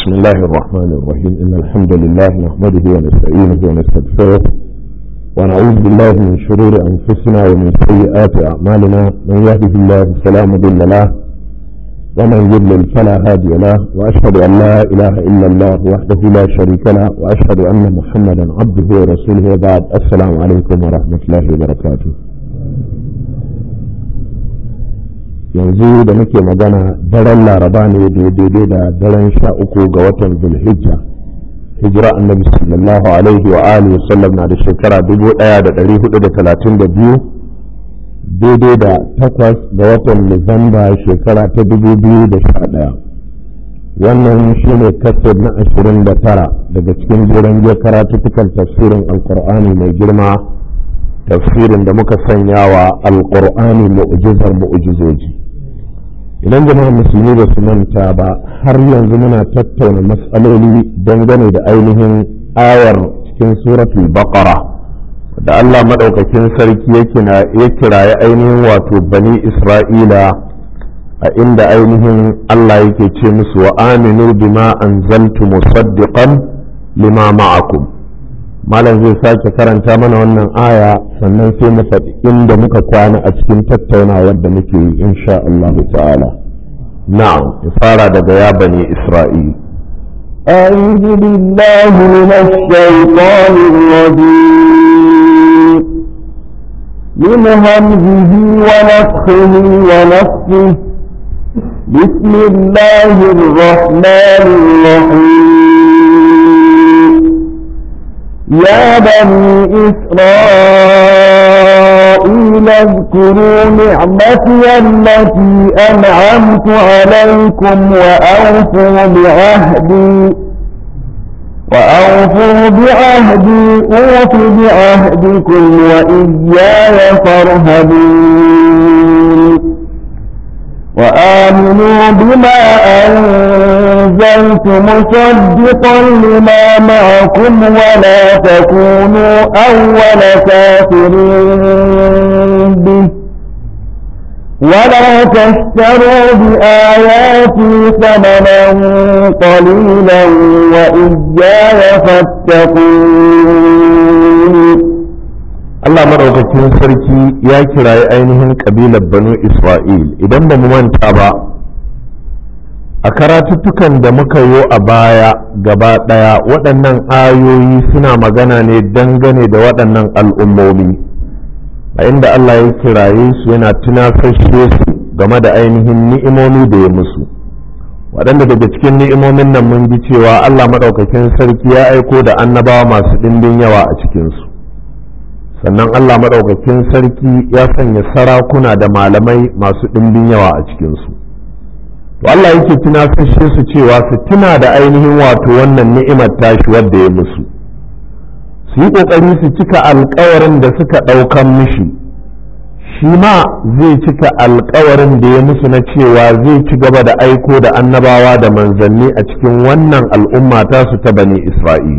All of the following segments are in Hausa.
بسم الله الرحمن الرحيم إن الحمد لله نحمده ونستعينه ونستغفره ونعوذ بالله من شرور أنفسنا ومن سيئات أعمالنا من يهده الله فلا مضل له ومن يضلل فلا هادي له وأشهد أن لا إله إلا الله وحده لا شريك له وأشهد أن محمدا عبده ورسوله وبعد السلام عليكم ورحمة الله وبركاته yanzu da muke magana daren laraba ne daidai da daren sha uku ga watan zulhijja hijira annabi sallallahu alaihi wa alihi sallam na da shekara dubu daya da dari hudu da talatin da biyu daidai da takwas ga watan nuwamba shekara ta dubu biyu da sha daya wannan shi ne kasar na ashirin da tara daga cikin jiran je karatuttukan tafsirin alkur'ani mai girma tafsirin da muka sanya wa alkur'ani mu'jizar mu'jizoji idan jama'a musulmi ba su manta ba har yanzu muna tattauna matsaloli dangane da ainihin ayar cikin suratul baqara da Allah maɗaukakin sarki ya kiraye ainihin wato bani isra'ila a inda ainihin Allah yake ce musu wa aminu bima anzaltu musaddiqan lima ma'akum malam zai sake karanta mana wannan aya sannan sai mu faɗi inda muka kwana a cikin tattaunawar da muke yi insha Allah ta'ala na'am ya fara daga ya bani isra'il أعوذ بالله من الشيطان الرجيم من همزه ونفخه ونفخه بسم الله الرحمن الرحيم يا بني إسرائيل اذكروا نعمتي التي أنعمت عليكم وأوفوا بعهدي وأوفوا بعهدي أوف بعهدكم وإياي فارهبون وآمنوا بما أنزلت مصدقا لما معكم ولا تكونوا أول كافر به ولا تشتروا بآياتي ثمنا قليلا وإياي فاتقون Allah maɗaukakin sarki ya kirayi ainihin ƙabilar banu Isra'il idan ba mu manta ba a karatuttukan da muka yi a baya gaba ɗaya waɗannan ayoyi suna magana ne dangane da waɗannan al'ummomi a inda Allah ya kiraye su yana tunasashe su game da ainihin ni'imomi da ya musu waɗanda daga cikin ni'imomin nan mun ji cewa Allah maɗaukakin sarki ya aiko da annabawa masu ɗimbin yawa a cikinsu sannan Allah maɗaukakin sarki ya sanya sarakuna da malamai masu ɗimbin yawa a cikinsu to Allah yake tunasashe su cewa su tuna da ainihin wato wannan ni'imar tashi wadda ya musu su yi ƙoƙari su cika alkawarin da suka ɗaukan mishi shi ma zai cika alkawarin da ya musu na cewa zai ci gaba da aiko da annabawa da manzanni a cikin wannan al'umma tasu ta bani Isra'il.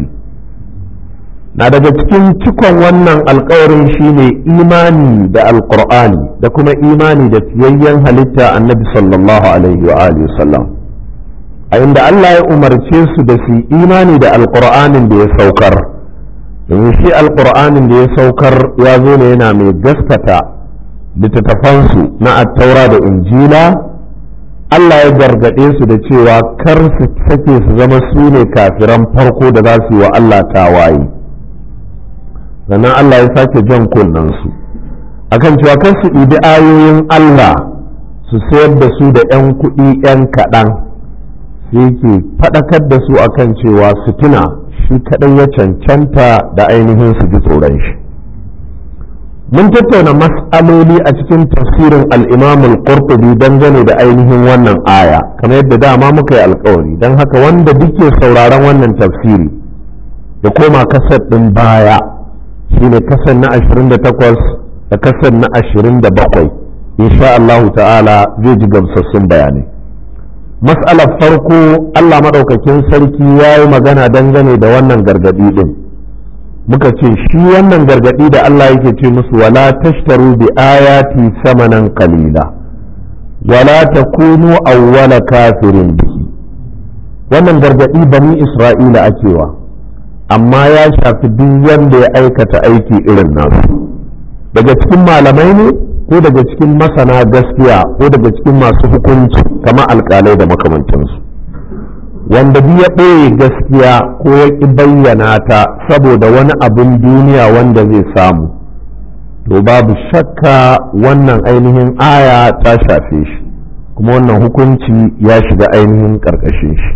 na daga cikin cikon wannan alkawarin shine imani da alkur'ani da kuma imani da fiyayyen halitta annabi sallallahu alaihi wa alihi sallam a inda Allah ya umarce su da su imani da alkur'anin da ya saukar domin shi alkur'anin da ya saukar ya zo ne yana mai gaskata littattafansu na attaura da injila Allah ya gargaɗe su da cewa kar su sake su zama su ne kafiran farko da za su yi wa Allah tawaye. sannan Allah ya sake jan kunnansu akan cewa kan su ɗibi ayoyin Allah su sayar da su da 'yan kuɗi 'yan kaɗan sai ke faɗakar da su akan cewa su tuna shi kaɗan ya cancanta da ainihin su ji tsoron shi mun tattauna mas'aloli a cikin tafsirin al-imam al-qurtubi dangane da ainihin wannan aya kamar yadda dama muka yi alkawari don haka wanda duke sauraron wannan tafsiri da koma kasar ɗin baya shine kasan na 28 da kasan na 27 insha Allah ta'ala zai ji gamsassun bayanai mas'alar farko Allah maɗaukakin sarki ya yi magana dangane da wannan gargaɗi ɗin muka ce shi wannan gargaɗi da Allah yake ce musu wala tashtaru bi ayati samanan qalila wala takunu awwala kafirin bihi wannan gargaɗi bani isra'ila akewa amma ya shafi duk wanda ya aikata aiki irin nasu daga cikin malamai ne ko daga cikin masana gaskiya ko daga cikin masu hukunci kama alkalai da makamantansu wanda duk ya ɓoye gaskiya ko ya ƙi bayyana ta saboda wani abin duniya wanda zai samu to babu shakka wannan ainihin aya ta shafe shi kuma wannan hukunci ya shiga ainihin ƙarƙashin shi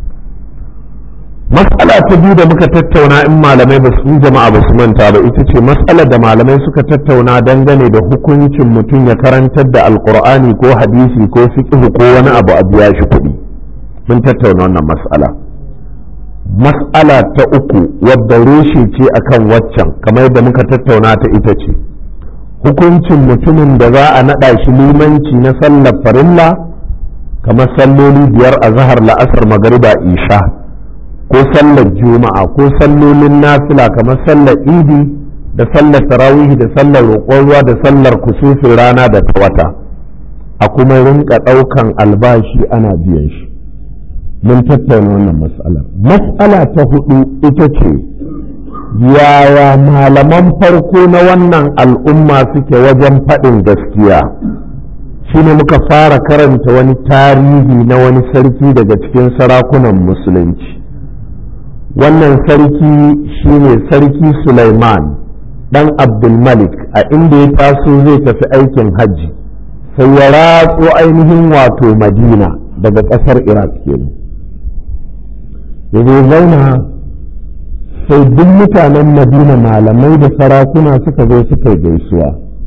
matsala ta biyu da muka tattauna in malamai ba su jama'a ba su manta ba ita ce matsalar da malamai suka tattauna dangane da hukuncin mutum ya karantar da alkur'ani ko hadisi ko fiqh ko wani abu a biya shi kuɗi mun tattauna wannan matsala matsala ta uku wadda reshe ce akan waccan kamar yadda muka tattauna ta ita ce hukuncin mutumin da za a naɗa shi limanci na sallar farilla kamar salloli biyar a zahar la'asar magariba isha ko sallar juma'a ko sallolin nafila kamar sallar idi da sallar tarawihi da sallar roƙon ruwa da sallar kusufin rana da ta wata a kuma rinka ɗaukan albashi ana biyan shi mun tattauna wannan mas'alar mas'ala ta hudu ita ce yaya malaman farko na wannan al'umma suke wajen faɗin gaskiya shine muka fara karanta wani tarihi na wani sarki daga cikin sarakunan musulunci wannan sarki shine sarki Sulaiman dan Abdulmalik a inda ya taso zai tafi aikin hajji sai ya ratso ainihin wato Madina daga ƙasar Iraq kenan ya zo zauna sai duk mutanen Madina malamai da sarakuna suka zo suka gaisuwa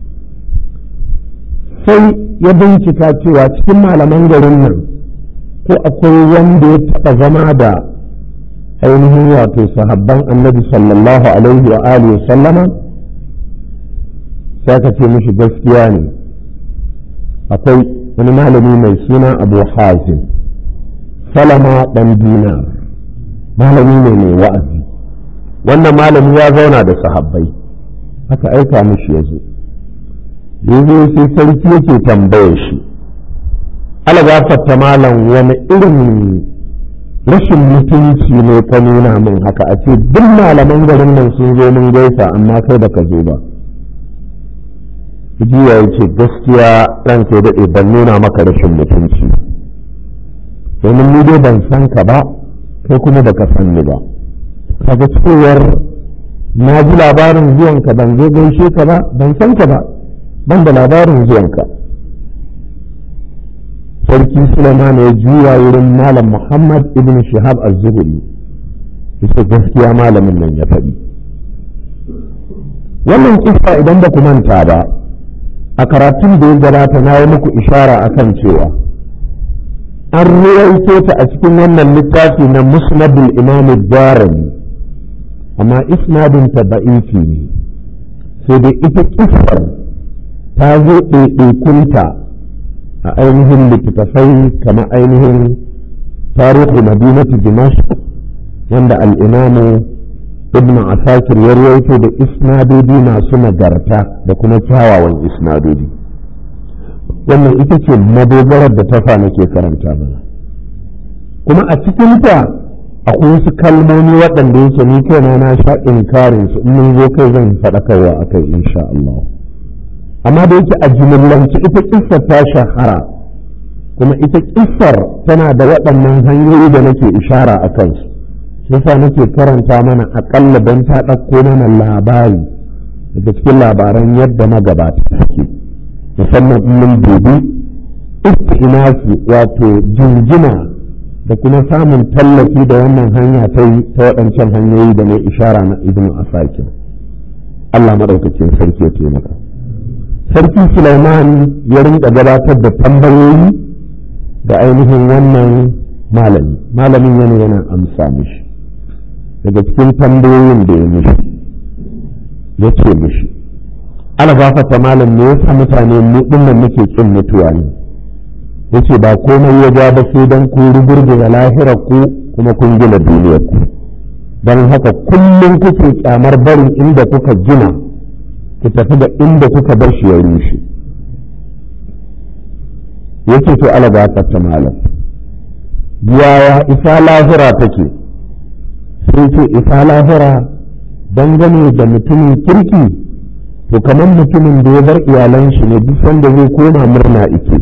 sai ya bincika cewa cikin malaman garin nan ko akwai wanda ya taɓa zama da ainihin wato sahabban annabi sallallahu alaihi wa alihi wa sallama sai ka ce mishi gaskiya ne akwai wani malami mai suna abu hazim salama dan dinar malami ne mai wa'azi wannan malami ya zauna da sahabbai aka aika mishi ya zo yanzu sai sarki yake tambaye shi ala gafarta malam wani irin rashin mutunci ne ka nuna min haka a ce duk malaman garin nan sun zo mun gaisa amma kai baka zo ba jiya ya ce gaskiya ranka ya daɗe ban nuna maka rashin mutunci domin ni dai ban san ka ba kai kuma baka san ni ba kaga cewar na ji labarin zuwanka ban zo gaishe ka ba ban san ka ba ban da labarin zuwanka sarki Sulaiman ya juya wurin malam Muhammad ibn Shihab az-Zuhri yace gaskiya malamin nan ya faɗi wannan kissa idan ba ku manta ba a karatun da ya gabata na yi muku ishara akan cewa an ruwaito ta a cikin wannan littafi na musnadul imam darimi amma isnadin ta da'ifi ne sai dai ita kissar ta zo ɗaiɗaikunta a ainihin littattafai kama ainihin tarihi madinatu dimashq wanda al'imamu ibn asakir ya rawaito da isnadodi masu nagarta da kuma kyawawan isnadodi wannan ita ce madogarar da ta nake karanta mana kuma a cikinta akwai wasu kalmomi waɗanda yake ni kaina na sha inkarin su in mun zo kai zan faɗakarwa akai insha Allah amma da yake a jimillance ita kissar ta shahara kuma ita kissar tana da waɗannan hanyoyi da nake ishara a kansu yasa nake karanta mana aƙalla don ta ɗauko mana labari daga cikin labaran yadda magabata suke musamman in mun dubi istinafi wato jinjina da kuma samun tallafi da wannan hanya ta yi ta waɗancan hanyoyi da mai ishara na ibnu asakir Allah maɗaukakin sarki ya taimaka. sarki Sulaiman ya rinka gabatar da tambayoyi ga ainihin wannan malami malamin yana yana amsa mishi daga cikin tambayoyin da ya mishi ya ce mishi ana gafata malam ne yasa mutane mu dinnan muke kin mutuwa ne yace ba komai ya ja ba sai dan ku rugurguza lahirar ku kuma kun gina duniyar ku don haka kullum kuke kyamar barin inda kuka gina ku tafi da inda kuka bar shi ya rushe yake to ala gafarta malam yaya isa lahira take sai ce isa lahira dangane da mutumin kirki to kamar mutumin da ya bar iyalan shi ne duk sanda zai koma murna ike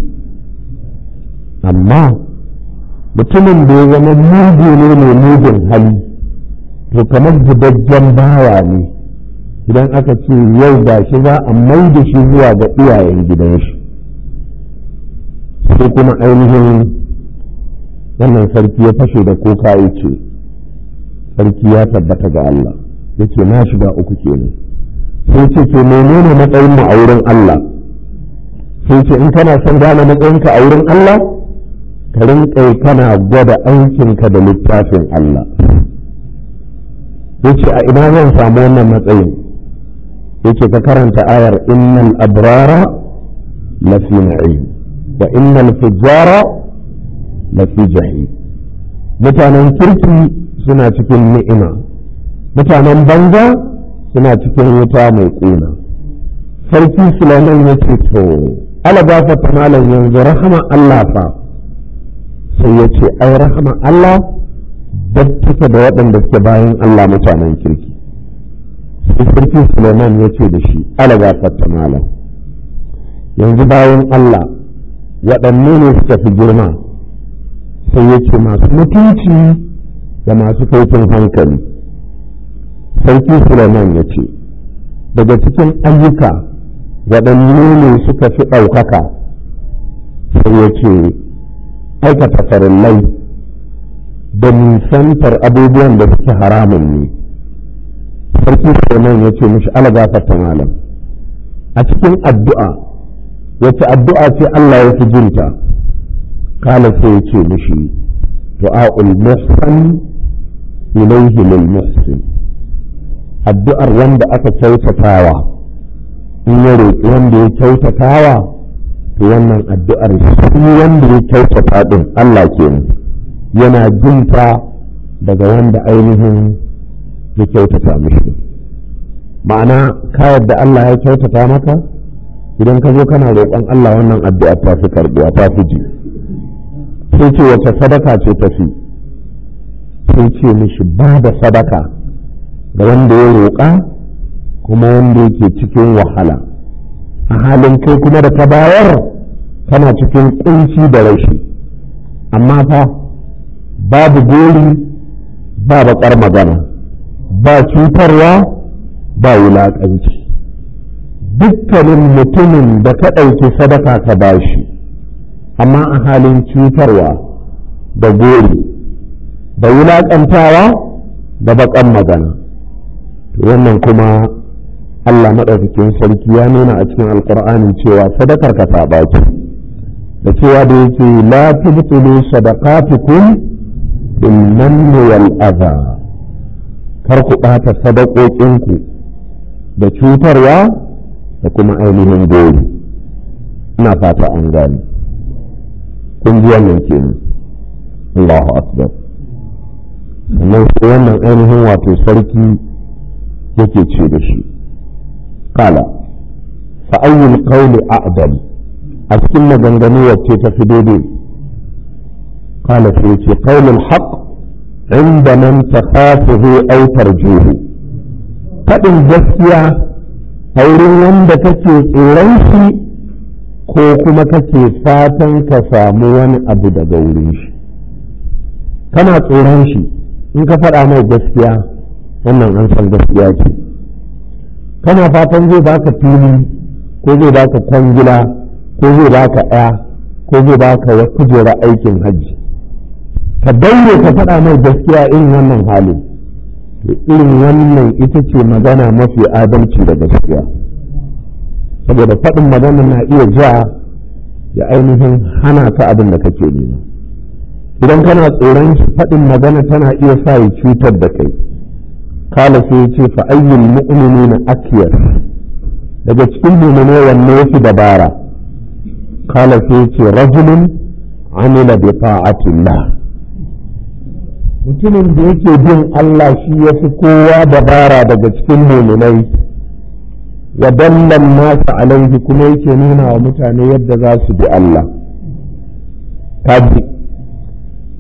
amma mutumin da ya zama mugu ne mai mugun hali to kamar gidajjen bawa ne idan aka ce yau ga shi za a mai da shi zuwa ga iyayen gidan shi sai kuma ainihin wannan sarki ya fashe da kuka ya ce sarki ya tabbata ga Allah ya ce na shiga uku kenan sai ce ke menene matsayin mu a wurin Allah sai ce in kana son gane matsayinka a wurin Allah ka rinƙa kana gwada aikinka da littafin Allah yace a ina zan samu wannan matsayin yace ka karanta ayar innal abrara lafi na'im wa innal fujara lafi jahim mutanen kirki suna cikin ni'ima mutanen banza suna cikin wuta mai ƙuna sarki sulaiman ya ce to ala gafata malam yanzu rahama Allah fa sai ya ce ai rahama Allah dattaka da waɗanda suke bayan Allah mutanen kirki sai sarki Suleiman ya ce da shi ala gafata malam yanzu bayan Allah waɗanne ne suka fi girma sai ya ce masu mutunci da masu kaifin hankali sarki Suleiman ya ce daga cikin ayyuka waɗanne ne suka fi ɗaukaka sai ya ce aikata farillai da nisantar abubuwan da suke haramun ne sarki Suleiman ya ce mishi ala gafarta malam a cikin addu'a wace addu'a ce Allah ya fi jinta kala sai ya ce mishi du'a'ul muhsan ilaihi lil muhsin addu'ar wanda aka kyautatawa in ya roƙi wanda ya kyautatawa to wannan addu'ar shi wanda ya kyautata din Allah kenan yana jinta daga wanda ainihin ya kyautata mishi ma'ana ka yadda Allah ya kyautata maka idan ka zo kana roƙon Allah wannan addu'a ta fi karɓuwa ta fi ji sai ce wace sadaka ce ta fi sai ce mishi ba da sadaka ga wanda ya roƙa kuma wanda yake cikin wahala a halin kai kuma da ka bayar kana cikin kunci da rashi amma fa babu gori ba baƙar magana ba cutarwa ba wulaƙanci dukkanin mutumin da ka ɗauki sadaka ka bashi amma a halin cutarwa da gori da wulaƙantawa da baƙar magana wannan kuma Allah maɗaukakin sarki ya nuna a cikin alƙur'ani cewa sadakar ka ta ɓaci da cewa da yake la tubtilu sadaqatukum bil manni wal adha kar ku ɓata sadaqoƙinku da cutarwa da kuma ainihin gori ina fata an gane kun ji wannan kenan Allahu akbar sannan sai wannan ainihin wato sarki yake ce da shi kala fa ayyul qawli a'dal a cikin maganganu wacce ta fi daidai kala sai ce qawlul haqq inda man takhafuhu aw tarjuhu fadin gaskiya a wurin wanda kake tsoron shi ko kuma kake fatan ka samu wani abu daga wurin shi kana tsoron shi in ka faɗa mai gaskiya wannan an san gaskiya ce kana fatan zai baka fili ko zai baka kwangila ko zai baka ɗaya ko zai baka kujera aikin hajji ka daure ka faɗa mai gaskiya irin wannan halin to irin wannan ita ce magana mafi adalci da gaskiya saboda faɗin magana na iya ja ya ainihin hana ka abin da kake nema idan kana tsoron faɗin magana tana iya sa ya cutar da kai kala sai ya ce fa'ayyul mu'mini na akiyar daga cikin mummune wanne yafi dabara kala sai ya ce rajulun amila bi ta'atillah mutumin da yake bin Allah shi ya fi kowa dabara daga cikin muminai wa dallan nasa alaihi kuma yake nuna wa mutane yadda za su bi Allah kaji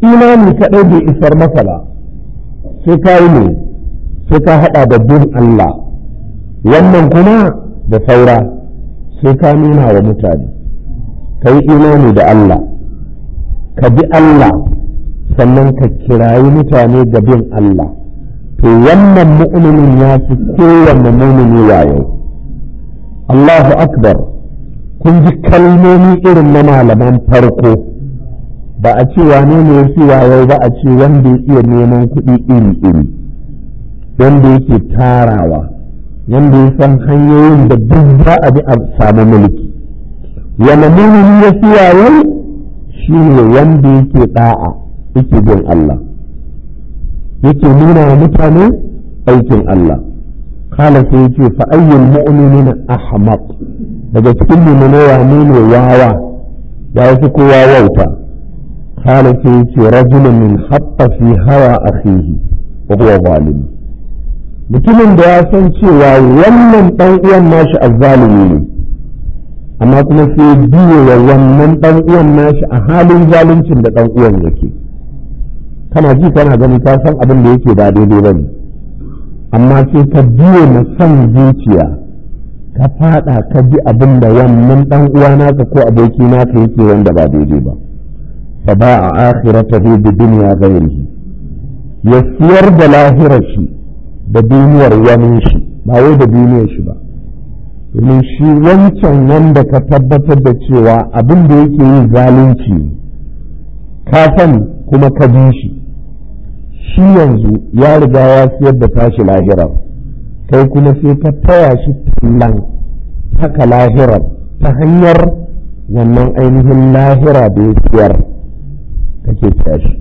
imani kaɗai bai isar masa ba sai ka yi ne sai ka haɗa da bin Allah wannan kuma da saura sai ka nuna wa mutane ka yi imani da Allah ka bi Allah sannan ka kirayi mutane da bin Allah to wannan mu'minin ya fi kowanne mu'mini wayo Allahu akbar kun ji kalmomi irin na malaman farko ba a ce wane ne ya fi wayo ba a ce wanda ya iya neman kuɗi iri-iri wanda yake tarawa wanda ya san hanyoyin da duk za a bi a samu mulki wani mumini ya fi wayo shi ne wanda yake ɗa'a yake bin Allah yake nuna wa mutane aikin Allah kala sai yace fa ayyul mu'minina ahmaq daga cikin mu'mini wane ne wawa ya fi kowa wauta kala sai yace rajulun min hatta fi hawa akhihi wa huwa zalim mutumin da ya san cewa wannan dan uwan nashi azzalimi ne amma kuma sai biye wa wannan dan uwan nashi a halin zaluncin da dan uwan yake kana ji kana gani ka san abin da yake ba daidai ba ne amma sai ka biye na son zuciya ka fada ka ji abin da wannan dan uwa naka ko aboki naka yake wanda ba daidai ba fa ba a akhiratahu bi dunya ghairihi ya siyar da lahirar shi da duniyar wani shi ba wai da duniyar shi ba domin shi wancan wanda ka tabbatar da cewa abin da yake yi zalunci ka sani kuma ka bi shi shi yanzu ya riga ya siyar da tashi lahirar kai kuma sai ka taya shi tallan haka lahirar ta hanyar wannan ainihin lahira da ya siyar kake tashi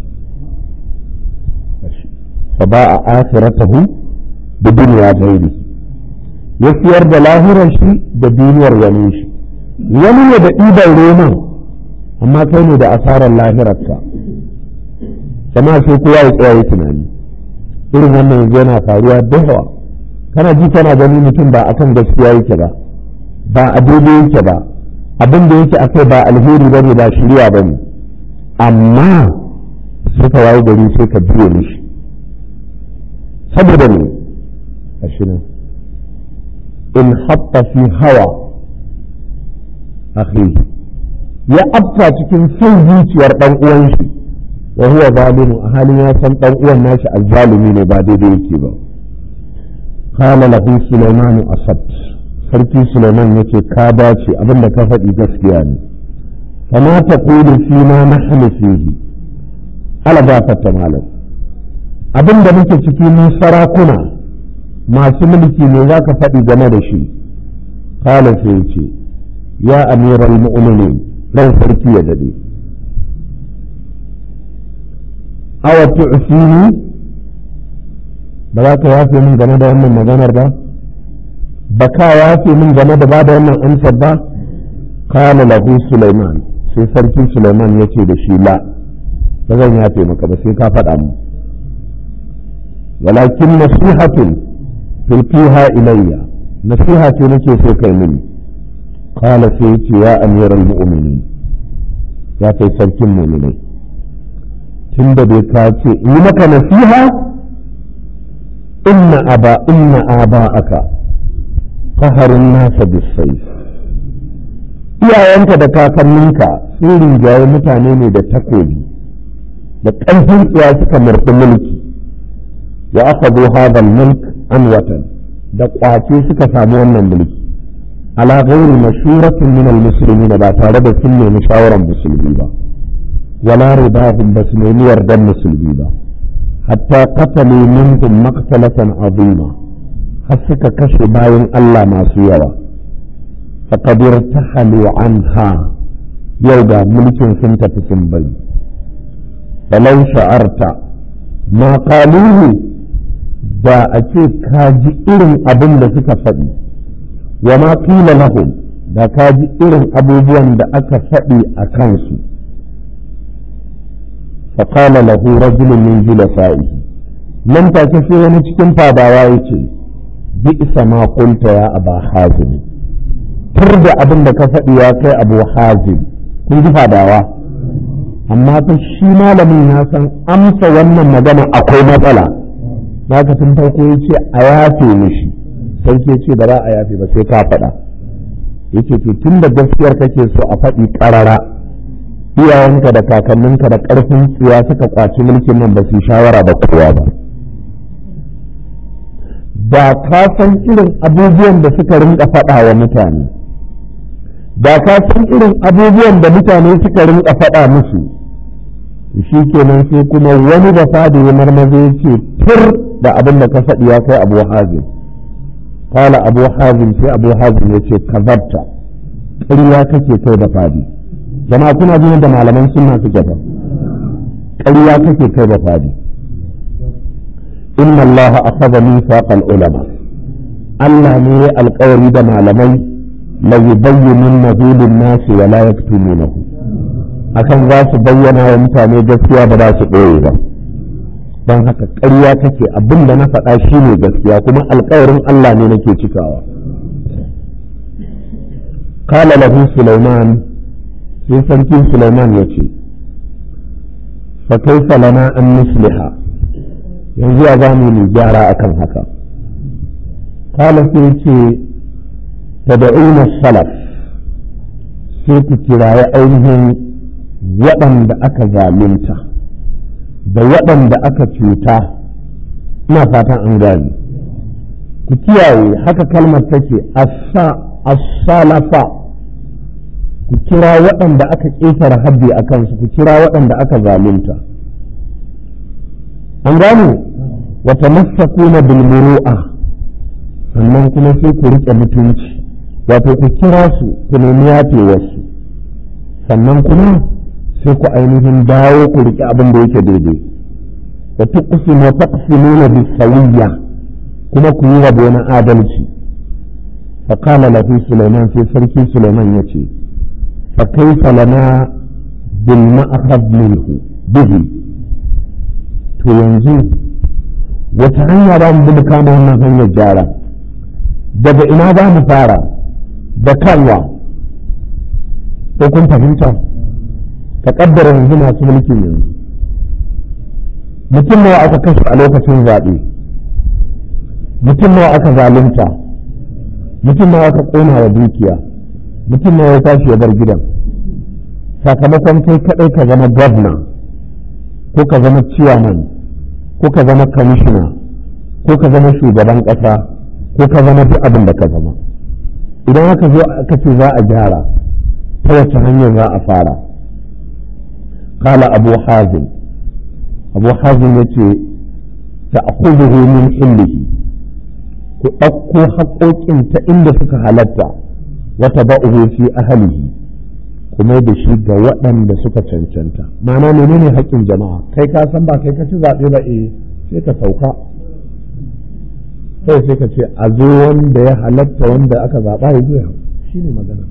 fa ba a akhiratahu da duniya gairi ya siyar da lahirar shi da duniyar wani shi wani ne da ɗiban roman amma kai ne da asarar lahirarka jama'a sai kowa ya tsaya ya tunani irin wannan yanzu yana faruwa da yawa kana ji kana gani mutum ba akan gaskiya yake ba ba a daidai yake ba abin da yake akai ba alheri ba ne ba shirya ba ne amma sai ka wayi gari sai ka biye mishi saboda ne ashirin in hatta fi hawa akhi ya afta cikin son zuciyar dan uwan shi wa huwa zalimu a halin ya san dan uwan nashi azzalimi ne ba daidai yake ba qala lahu sulaiman asad sarki sulaiman yace ka dace abinda ka faɗi gaskiya ne fama taqulu fi ma nahnu fihi ala gafarta malam abinda muke ciki mun sarakuna masu mulki ne za ka faɗi game da shi qala sai yace ya amiral mu'minin ran sarki ya dade awa tu'fini ba za ka yafe min game da wannan maganar ba ba ka yafe min game da ba da wannan amsar ba kana lahu Sulaiman sai sarkin Sulaiman ya ce da shi la ba zan yafe maka ba sai ka faɗa mu walakin nasihatun tulqiha ilayya nasiha ce nake so kai mini qala sai ce ya amiral mu'minin ya kai sarkin mu'minai tun da bai ka ce yi maka nasiha inna aba inna aba aka faharin nasa bisai iyayenka da kakanninka sun rinjaye mutane ne da takobi da ƙarfin tsiya suka murɗi mulki wa aka zo hadal mulk an watan da ƙwace suka samu wannan mulki ala ghairi mashuratin min al-muslimin ba tare da sun nemi shawaran musulmi ba ولا رضاهم بس نيمير دم سلبيبا حتى قتلوا منهم مقتلة عظيمة حسك كشف باين الله ما سيوا فقد ارتحلوا عنها يودا ملك سنت في سنبل فلو شعرت ما قالوه da a ce ka ji irin abin da suka faɗi wa ma qila lahum da ka ji irin abubuwan da aka faɗi a kansu فقال له رجل من جلسائه لم تكفي wani cikin fadawa yace bi'sa ma qulta ya aba hazim tur da abin da ka faɗi ya kai abu hazim kun ji fadawa amma fa shi malamin ya san amsa wannan magana akwai matsala ka tun farko ya ce a yafe mishi sai ke ce ba za a yafe ba sai ka faɗa yake to tun da gaskiyar kake so a faɗi ƙarara iyayenka da kakanninka da ƙarfin tsiya suka kwaci mulkin nan ba su shawara da kowa ba da ka san irin abubuwan da suka rinka faɗa wa mutane da ka san irin abubuwan da mutane suka rinka faɗa musu shi kenan sai kuma wani da fadi ya marmaza ya ce tur da abin da ka faɗi ya kai abu hazin kala abu hazin sai abu hazin ya ce kazabta ƙarya kake kai da fadi jama'a kuna jin da malaman sunna suke fa ƙarya kake kai da fadi inna allaha akhadha mithaqal ulama Allah ne ya alƙawari da malamai la yubayyinunnahu lin-nasi wa la yaktumunahu akan za su bayyana wa mutane gaskiya ba za su ɓoye ba don haka ƙarya kake abin da na faɗa shi ne gaskiya kuma alƙawarin Allah ne nake cikawa kala lahu Sulaiman sai sarki Sulaiman ya ce fa kaifa lana an nusliha yanzu ya zamu mu gyara akan haka kala sai ce tad'una salaf sai ku kiraye ainihin waɗanda aka zalunta da waɗanda aka cuta ina fatan an gane ku kiyaye haka kalmar take as-salafa ku kira waɗanda aka ƙetare haddi a kansu ku kira waɗanda aka zalunta an gane wata masakuna bilmuru'a sannan kuma sai ku riƙe mutunci wato ku kira su ku nemi yafewarsu sannan kuma sai ku ainihin dawo ku riƙe abin da yake daidai wa tuqsimu wa taqsimuna bisawiyya kuma ku yi rabo na adalci fa qala lahu sulaiman sai sarki sulaiman yace fa kaifa lana bil ma'khadh minhu bihi to yanzu wata hanya za mu bi kama wannan hanyar gyara daga ina za mu fara da kanwa ko kun fahimta ka kaddara yanzu masu mulkin yanzu mutum nawa aka kashe a lokacin zaɓe mutum nawa aka zalunta mutum nawa aka ƙona wa dukiya mutum nawa ya tashi ya bar gidan sakamakon kai kaɗai ka zama gwamna ko ka zama ciyaman ko ka zama kamishina ko ka zama shugaban ƙasa ko ka zama duk abin da ka zama idan aka zo aka ce za a gyara ta wace hanyar za a fara قال أبو حازم أبو حازم يتي تأخذه من حله كأكو حقوك انت إن فك هلتا وتبعه في أهله kuma da shi ga waɗanda suka cancanta ma'ana menene haƙƙin jama'a kai ka san ba kai ka ci zaɓe ba eh sai ka sauka kai sai ka ce a zo wanda ya halatta wanda aka zaɓa ya zo shi ne magana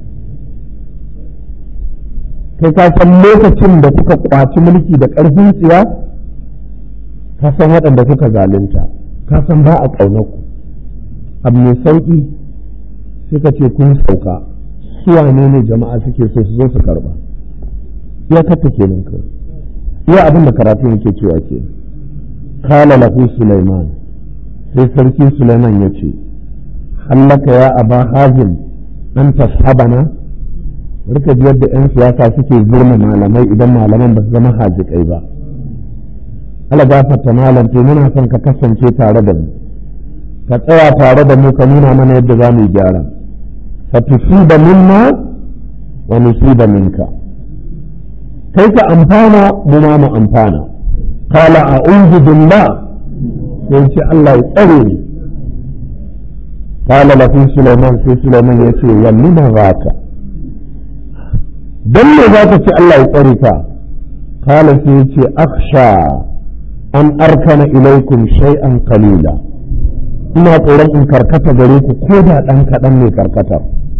kai ka san lokacin da kuka kwaci mulki da ƙarfin tsiya ka san waɗanda kuka zalunta ka san ba a ƙaunarku abu mai sauƙi sai ka ce kun sauka su wane ne jama'a suke so su zo su karba ya kata kenan kawai iya abin da karatu yake cewa ke kala lahu sulaiman sai sarki sulaiman ya ce hallaka ya aba hazin an tashabana rika ji yadda 'yan siyasa suke zurma malamai idan malaman ba su zama hajikai ba ala gafarta malam to muna son ka kasance tare da mu ka tsaya tare da mu ka nuna mana yadda za mu gyara fa tusiba minna wa nusiba minka kai ka amfana mu ma mu amfana qala a'udhu billah sai ce Allah ya tsare ni qala lahu sulaiman sai sulaiman yace yallina zaka dan me zaka ce Allah ya tsare ka qala sai yace akhsha an arkana ilaikum shay'an qalila ina tsoron in karkata gare ku ko da dan kaɗan ne karkata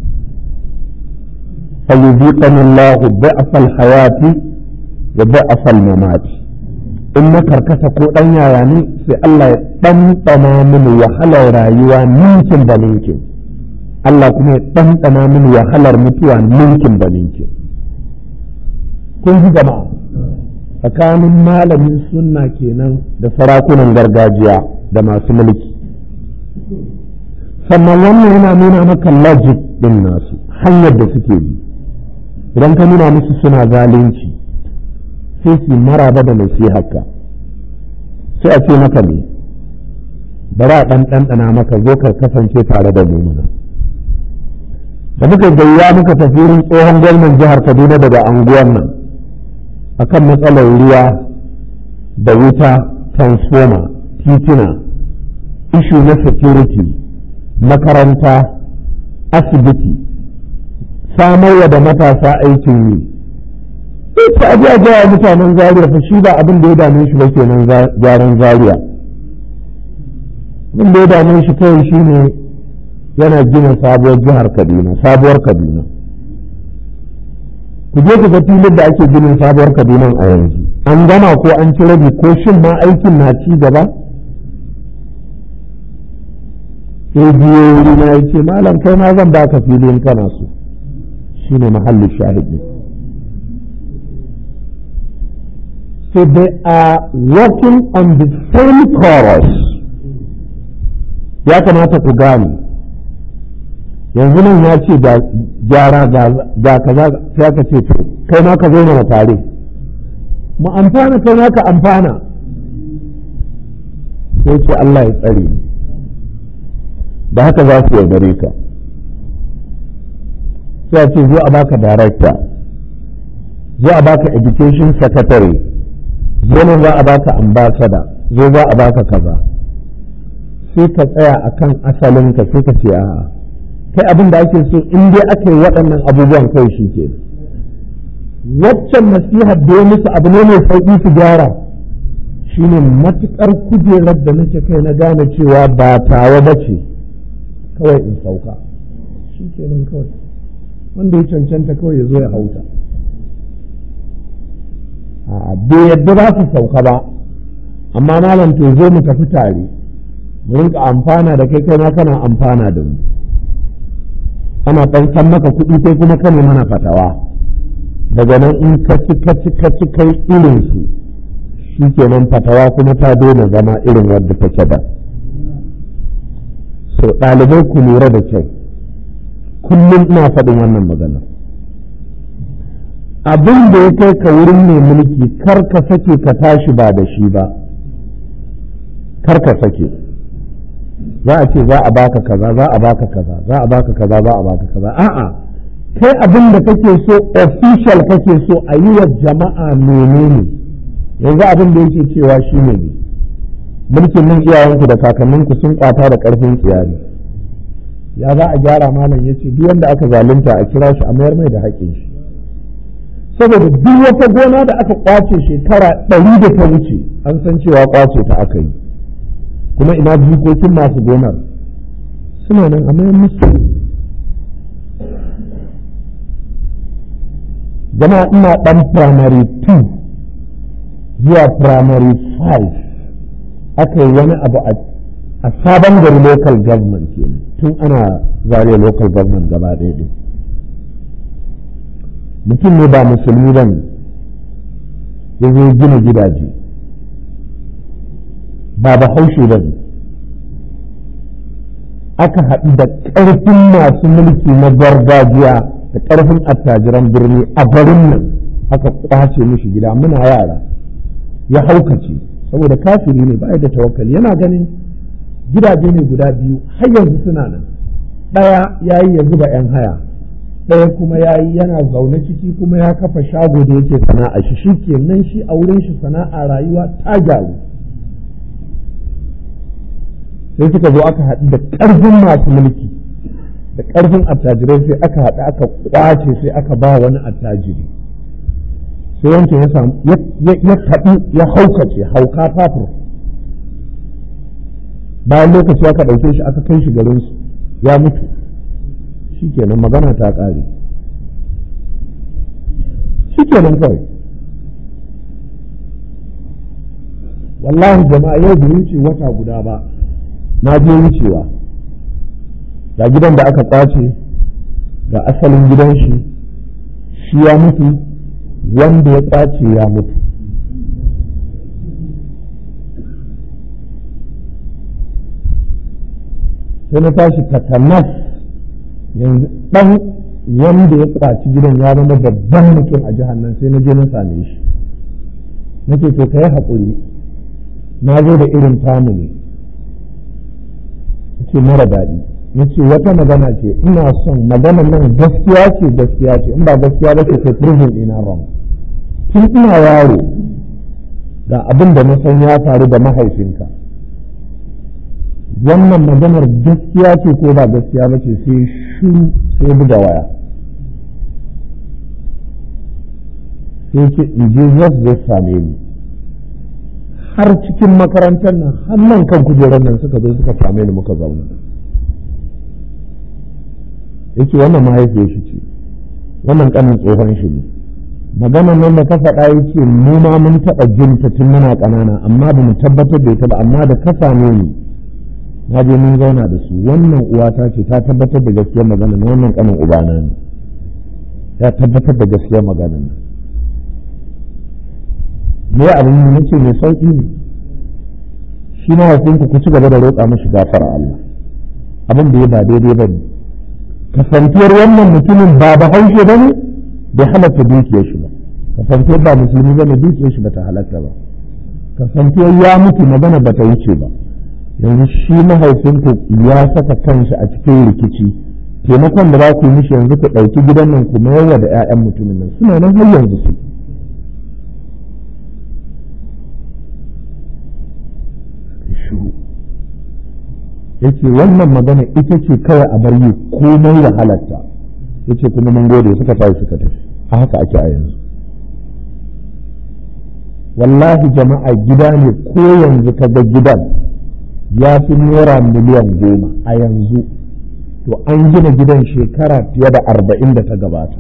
فيذيقني الله ضعف الحياة وضعف الممات in na karkata ko ɗan yaya ne sai Allah ya ɗanɗana mini wahalar rayuwa ninkin da ninkin Allah kuma ya ɗanɗana mini wahalar mutuwa ninkin da ninkin kun ji jama'a tsakanin malamin sunna kenan da sarakunan gargajiya da masu mulki sannan wannan yana nuna maka logic din nasu hanyar da suke bi idan ka nuna musu suna zalunci sai su maraba da nasiharka sai a ce maka ne bari a ɗan ɗanɗana maka zo ka kasance tare da mumuna da muka gayya muka tafi wurin tsohon gwamnan jihar kaduna daga anguwan nan akan matsalar ruwa da wuta transformer titina ishu na security makaranta asibiti samarwa da matasa aikin yi ita aji a gaya mutanen zaria fa shi ba abin da ya dame shi ba kenan gyaran zaria abin da ya dame shi kawai shi ne yana gina sabuwar jihar kaduna sabuwar kaduna ku je ku ga filin da ake ginin sabuwar kaduna a yanzu an gama ko an ci rabi ko shin ma aikin na ci gaba sai biyo wuri na ya ce malam kai ma zan baka filin kana so shi ne mahallin shahidi so they are working on the same chorus ya kamata ku gane yanzu nan ya ce ga gyara ga kaza sai aka ce to kai ma ka zo mana tare mu amfana kai ma ka amfana sai ce Allah ya tsare da haka za su yaudare ka sai a ce zo a baka director zo a baka education secretary zo nan za a baka ambassador zo za a baka kaza sai ka tsaya akan asalinka sai ka ce a'a kai abin da ake so in dai aka yi waɗannan abubuwan kai shi ke waccan nasihar da ya musu abu ne mai sauƙi su gyara shine matuƙar kujerar da nake kai na gane cewa ba tawa ba ce kawai in sauka shi ke nan kawai wanda ya cancanta kawai ya zo ya hauta bai yadda za su sauka ba amma malam to zo mu tafi tare mu rinka amfana da kai kai ma kana amfana da mu ana ɗan san maka kuɗi sai kuma ka ne mana fatawa daga nan in ka ci ka ci ka ci kai irin su shi kenan fatawa kuma ta daina zama irin wadda take da so ɗalibai ku lura da kyau kullum ina faɗin wannan magana abin da ya kai ka wurin mai mulki kar ka sake ka tashi ba da shi ba kar ka sake za a ce za a baka kaza za a baka kaza za a baka kaza za a baka kaza a'a kai abin da kake so official kake so a yi wa jama'a menene yanzu abin da yake cewa shi ne mulkin nan iyayenku da kakanninku sun kwata da karfin tsiyari ya za a gyara malam ya ce duk wanda aka zalunta a kira shi a mayar mai da haƙƙin shi saboda duk wata gona da aka kwace shekara ɗari da ta wuce an san cewa kwace ta aka yi kuma ina jikokin masu gonar suna nan a mayan musu jama'a ina ɗan primary 2 zuwa primary 5 aka yi wani abu a sabon gari local government kenan tun ana zariya local government gaba ɗaya ɗin mutum ne ba musulmi ba ne ya zo gina gidaje ba ba haushe ba ne aka haɗu da ƙarfin masu mulki na gargajiya da ƙarfin attajiran birni a garin nan aka kwace mishi gida muna yara ya haukace saboda kafiri ne ba da tawakkali yana ganin gidaje ne guda biyu har yanzu suna nan ɗaya ya yi ya zuba 'yan haya ɗaya kuma ya yi yana zaune ciki kuma ya kafa shago da yake sana'a shi shi ke nan shi a wurin shi sana'a rayuwa ta gyaru sai suka zo aka haɗu da ƙarfin masu mulki da ƙarfin attajirai sai aka haɗu aka ƙwace sai aka ba wani attajiri sai wancan ya samu ya taɓi ya haukace hauka fafur bayan lokaci aka ɗauke shi aka kai shi garinsu ya mutu shi kenan magana ta ƙare shi kenan kawai wallahi jama'a yau bai wuce wata guda ba na je wucewa ga gidan da aka kwace ga asalin gidan shi shi ya mutu wanda ya kwace ya mutu sai na tashi takanas yanzu ɗan wanda ya kwaci gidan ya zama babban mutum a jihar nan sai na je na same shi nake to ka yi haƙuri na zo da irin tamu ne ce mara daɗi ya ce wata magana ce ina son maganar nan gaskiya ce gaskiya ce in ba gaskiya ba ce kai proving ina wrong tun ina yaro ga abin da na san ya faru da mahaifinka wannan maganar gaskiya ce ko ba gaskiya ba ce sai shiru sai buga waya sai ce in je zai zai same ni har cikin makarantar nan har nan kan kujerar nan suka zo suka same ni muka zauna yake wannan mahaifiyar shi ce wannan kanin tsohon shi ne maganar nan da ka faɗa ya ce mu ma mun taɓa jin ta tun muna ƙanana amma ba mu tabbatar da ita ba amma da ka same ni na je mun zauna da su wannan uwata ce ta tabbatar da gaskiyar magana na wannan kanin ubana ne ya tabbatar da gaskiyar magana ne me abin yi nace mai sauki ne shi na haifinku ku ci gaba da roƙa mashi gafara Allah abin da ya ba daidai ba ne kasantuwar wannan mutumin ba ba haushe ba ne bai halatta dukiyar shi ba kasantuwar ba musulmi ba ne dukiyar shi ba ta halatta ba kasantuwar ya mutu magana ba ta wuce ba yanzu shi mahaifinku ya saka kanshi a cikin rikici taimakon da za ku yi mishi yanzu ku ɗauki gidan nan ku mayarwa da 'ya'yan mutumin nan suna nan har yanzu su shiru yace wannan magana ita ce kawai a bar yi komai da halatta yace kuma mun gode suka tafi suka tafi a haka ake a yanzu wallahi jama'a gida ne ko yanzu ka ga gidan ya fi naira miliyan goma a yanzu to an gina gidan shekara fiye da arba'in da ta gabata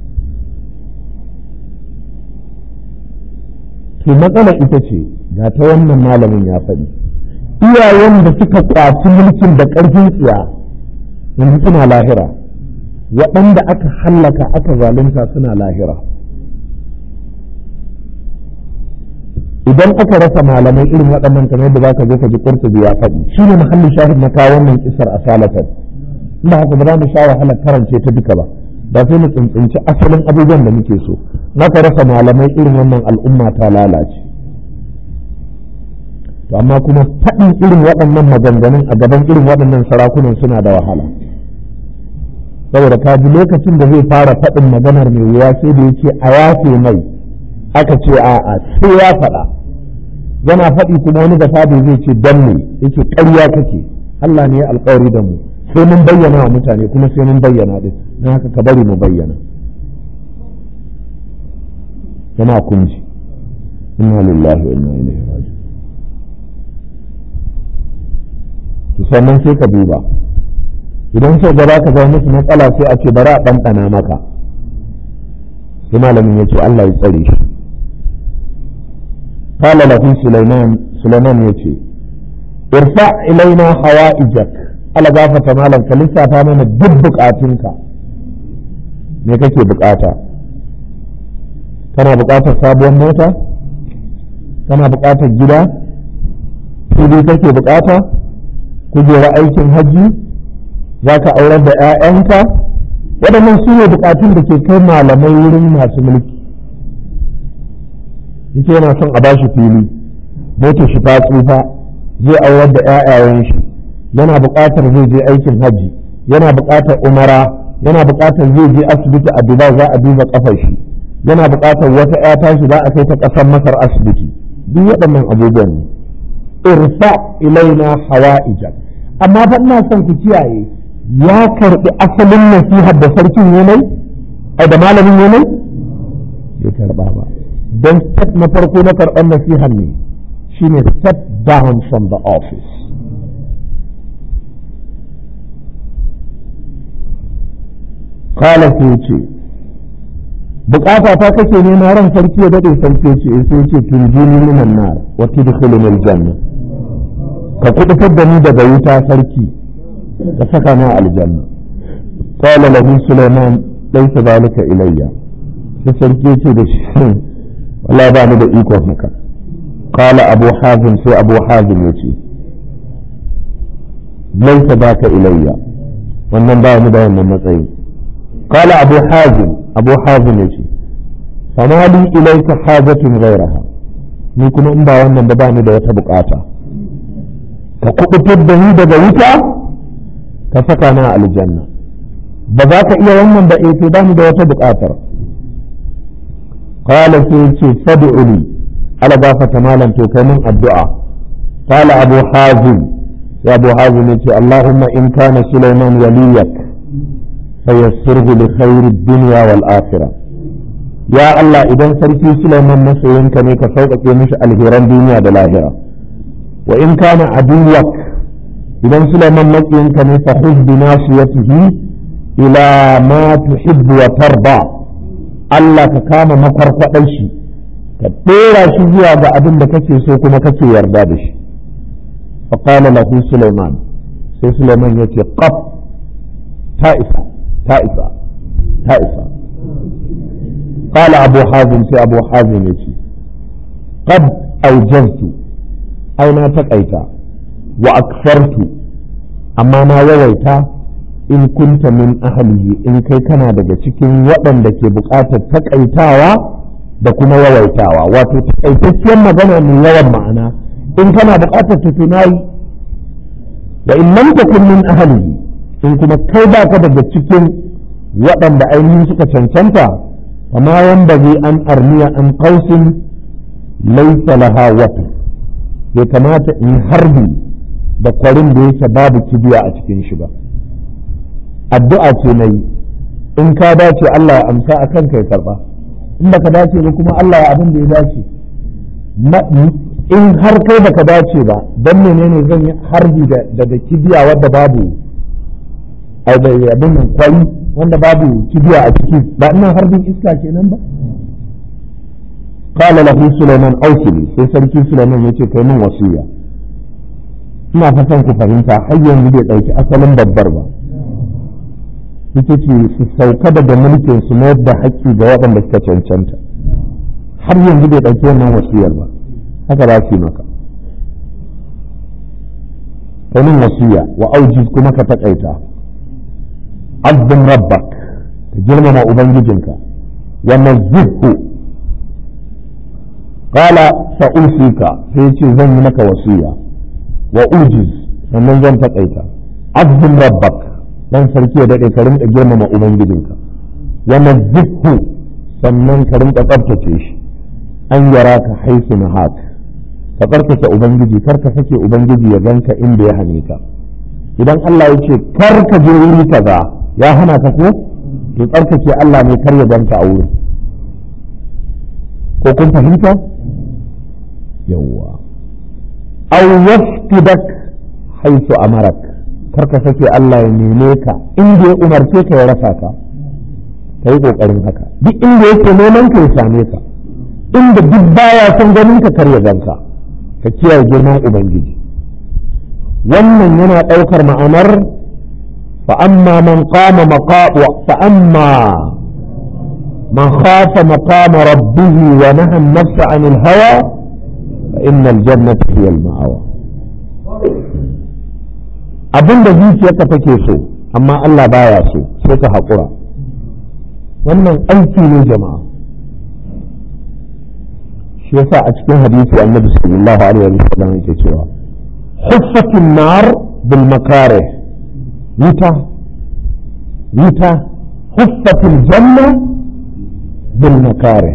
to matsala ita ce ga ta wannan malamin ya faɗi iyayen da suka kwaci mulkin da ƙarfin tsiya yanzu suna lahira waɗanda aka hallaka aka zalunta suna lahira idan aka rasa malamai irin waɗannan kamar yadda zaka zo ka ji qurtubi ya faɗi shi ne mahallin shahid na kawo wannan kisar a salatan inda haka ba za mu sha wahalar karance ta duka ba ba sai mu tsintsinci asalin abubuwan da muke so naka rasa malamai irin wannan al'umma ta lalace to amma kuma faɗin irin waɗannan maganganun a gaban irin waɗannan sarakunan suna da wahala saboda ka ji lokacin da zai fara faɗin maganar mai wuya sai da yake a yafe mai aka ce a'a sai ya faɗa yana faɗi kuma wani da fadi zai ce dan ne yake ƙarya kake Allah ne ya alƙawari da mu sai mun bayyana wa mutane kuma sai mun bayyana din don haka ka bari mu bayyana yana kunji inna lillahi wa inna ilaihi raji'un to sannan sai ka duba idan sai gaba ka zama musu matsala sai a ce bari a ɗanɗana maka sai malamin ya ce Allah ya tsare shi قال له سليمان سليمان يتي ارفع إلينا حوائجك ألا غافة مالا كلسا فامنا دب بقاتنك me kake bukata kana bukatar sabuwar mota kana bukatar gida fili kake bukata kujera aikin hajji za ka aurar da 'ya'yanka waɗannan su ne bukatun da ke kai malamai wurin masu mulki yake yana son a bashi fili motar shi ta tsufa zai aurar da 'ya'yayen shi yana buƙatar zai je aikin hajji yana buƙatar umara yana buƙatar zai je asibiti a dubai za a duba kafar shi yana buƙatar wata 'ya tashi za a kai ta ƙasar masar asibiti duk waɗannan abubuwan ne irfa ilaina hawa'ijak amma fa ina son ku kiyaye ya karɓi asalin nasihar da sarkin yanayi ai da malamin yanayi bai karɓa ba don step na farko na karɓar nasihar ne shine step down from the office kala sai ce bukata ta kake nema ran sarki ya dade sarki ce sai ce tunjini minan nar wa tudkhiluni aljanna ka kudutar da ni daga wuta sarki ka saka ni aljanna qala lahu sulaiman laysa zalika ilayya sai sarki ce da shi wallahi ba ni da ikon haka qala abu hazim sai abu hazim ya ce laisa baka ilayya wannan ba ni da wannan matsayi qala abu hazim abu hazim ya ce fama li ilayka hajatun ghayraha ni kuma in ba wannan da ba ni da wata bukata ka kubutar da ni daga wuta ka saka na aljanna ba za ka iya wannan ba eh ba ni da wata bukatar qala sai ce fad'u li ala gafata malam to kai min addu'a qala abu hazim sai abu hazim yace allahumma in kana sulaiman waliyak fayassirhu li khairi dunya wal akhirah ya allah idan sarki sulaiman masoyinka ne ka sauƙaƙe mishi alheran duniya da lahira wa in kana aduwak idan sulaiman maƙiyinka ne fa khudh bi nasiyatihi ila ma tuhibbu wa tarda Allah ka kama makwarkwaɗar shi ka ɗora shi zuwa ga abin da kake so kuma kake yarda da shi faƙala lahu Sulaiman sai Sulaiman ya ce ƙaf ta isa ta isa ta isa ƙala abu hazin sai abu hazin ya ce qad aujaztu ai na taƙaita wa akfartu amma na yawaita in kunta min ahlihi in kai kana daga cikin waɗanda ke buƙatar takaitawa da kuma yawaitawa wato takaitacciyar magana mai yawan ma'ana in kana buƙatar ta tunayi wa in lam takun min ahlihi in kuma kai baka daga cikin waɗanda ainihin suka cancanta kama wanda zai an arniya an qausin laysa laha wata bai kamata in harbi da kwarin da yake babu kibiya a cikin shi ba addu'a ce na yi in ka dace Allah ya amsa a kanka ya karba in baka dace ba kuma Allah ya abin da ya dace in har kai baka dace ba don menene zan yi harbi daga kibiya wadda babu abin nan kwari wanda babu kibiya a ciki ba ina harbin iska kenan ba قال له سليمان أوصلي sai sarki Sulaiman yace kai min wasiya ina fatan ku fahimta har yanzu bai ɗauki asalin babbar ba ita ce su sauka daga mulkin su mayar da haƙƙi ga waɗanda suka cancanta har yanzu bai ɗauki wannan wasiyar ba haka za su yi maka kanin wasiya wa aujiz kuma ka taƙaita azzin rabbak ka girmama ubangijinka wa nazzihu qala sa'usika sai ce zan yi maka wasiya wa ujiz sannan zan taƙaita azzin rabbak dan sarki ya daɗe ka rinka girmama ubangijinka wa nazzihu sannan ka rinka tsabtace shi an yara ka haisu na haka ka tsarkake ubangiji kar ka sake ubangiji ya ganka inda ya hane ka idan Allah ya ce kar ka je wuri kaza ya hana ka ko to tsarkake Allah ne kar ya ganka a wurin ko kun fahimta yawwa aw yaftidak haisu amarak kar ka sake Allah ya neme ka inda ya umarce ka ya rasa ka ka yi kokarin haka duk inda yake neman ka ya same ka inda duk baya son ganin ka kar ya ganka ka kiyaye girman ubangiji wannan yana ɗaukar ma'anar fa amma man qama maqama fa amma man khafa maqama rabbih wa naha an-nafsa 'anil hawa fa innal jannata hiya al-ma'awa abinda zuciyarka take so amma Allah baya so sai ka haƙura wannan aiki ne jama'a shi yasa a cikin hadisi annabi sallallahu alaihi wa sallam yake cewa huffatin nar bil makare wuta wuta huffatin janna bil makare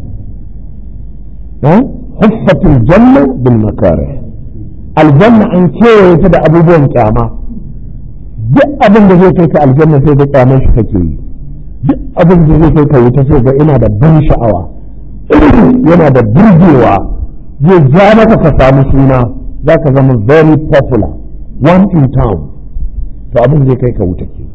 huffatin janna bil makare aljanna an kewaye ta da abubuwan kyama duk abin da zai kai ka aljanna sai ga kyamar shi kake yi duk abin da zai kai ka wuta sai ga ina da ban sha'awa yana da burgewa zai ja maka ka samu suna za ka zama very popular one in town to abin zai kai ka wuta ke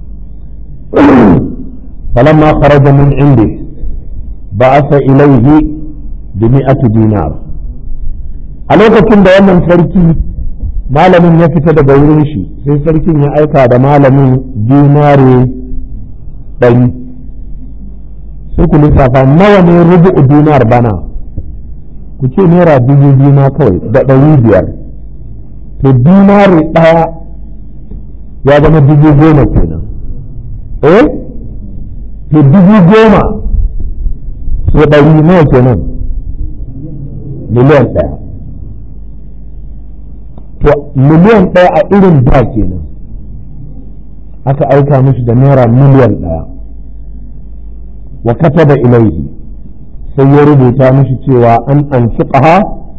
falamma kharaja min indi ba'atha ilayhi bi mi'ati dinar a lokacin da wannan sarki malamin ya fita daga wurin shi sai sarkin ya aika da malamin dinare ɗari sai ku lissafa nawa ne rubu'u dinar bana ku ce naira dubu biyu ma kawai da ɗari biyar to dinari ɗaya ya zama dubu goma kenan eh to dubu goma so ɗari nawa kenan miliyan ɗaya to miliyan ɗaya a irin da kenan aka aika mishi da naira miliyan ɗaya wa kataba ilaihi sai ya rubuta mishi cewa an anfiqaha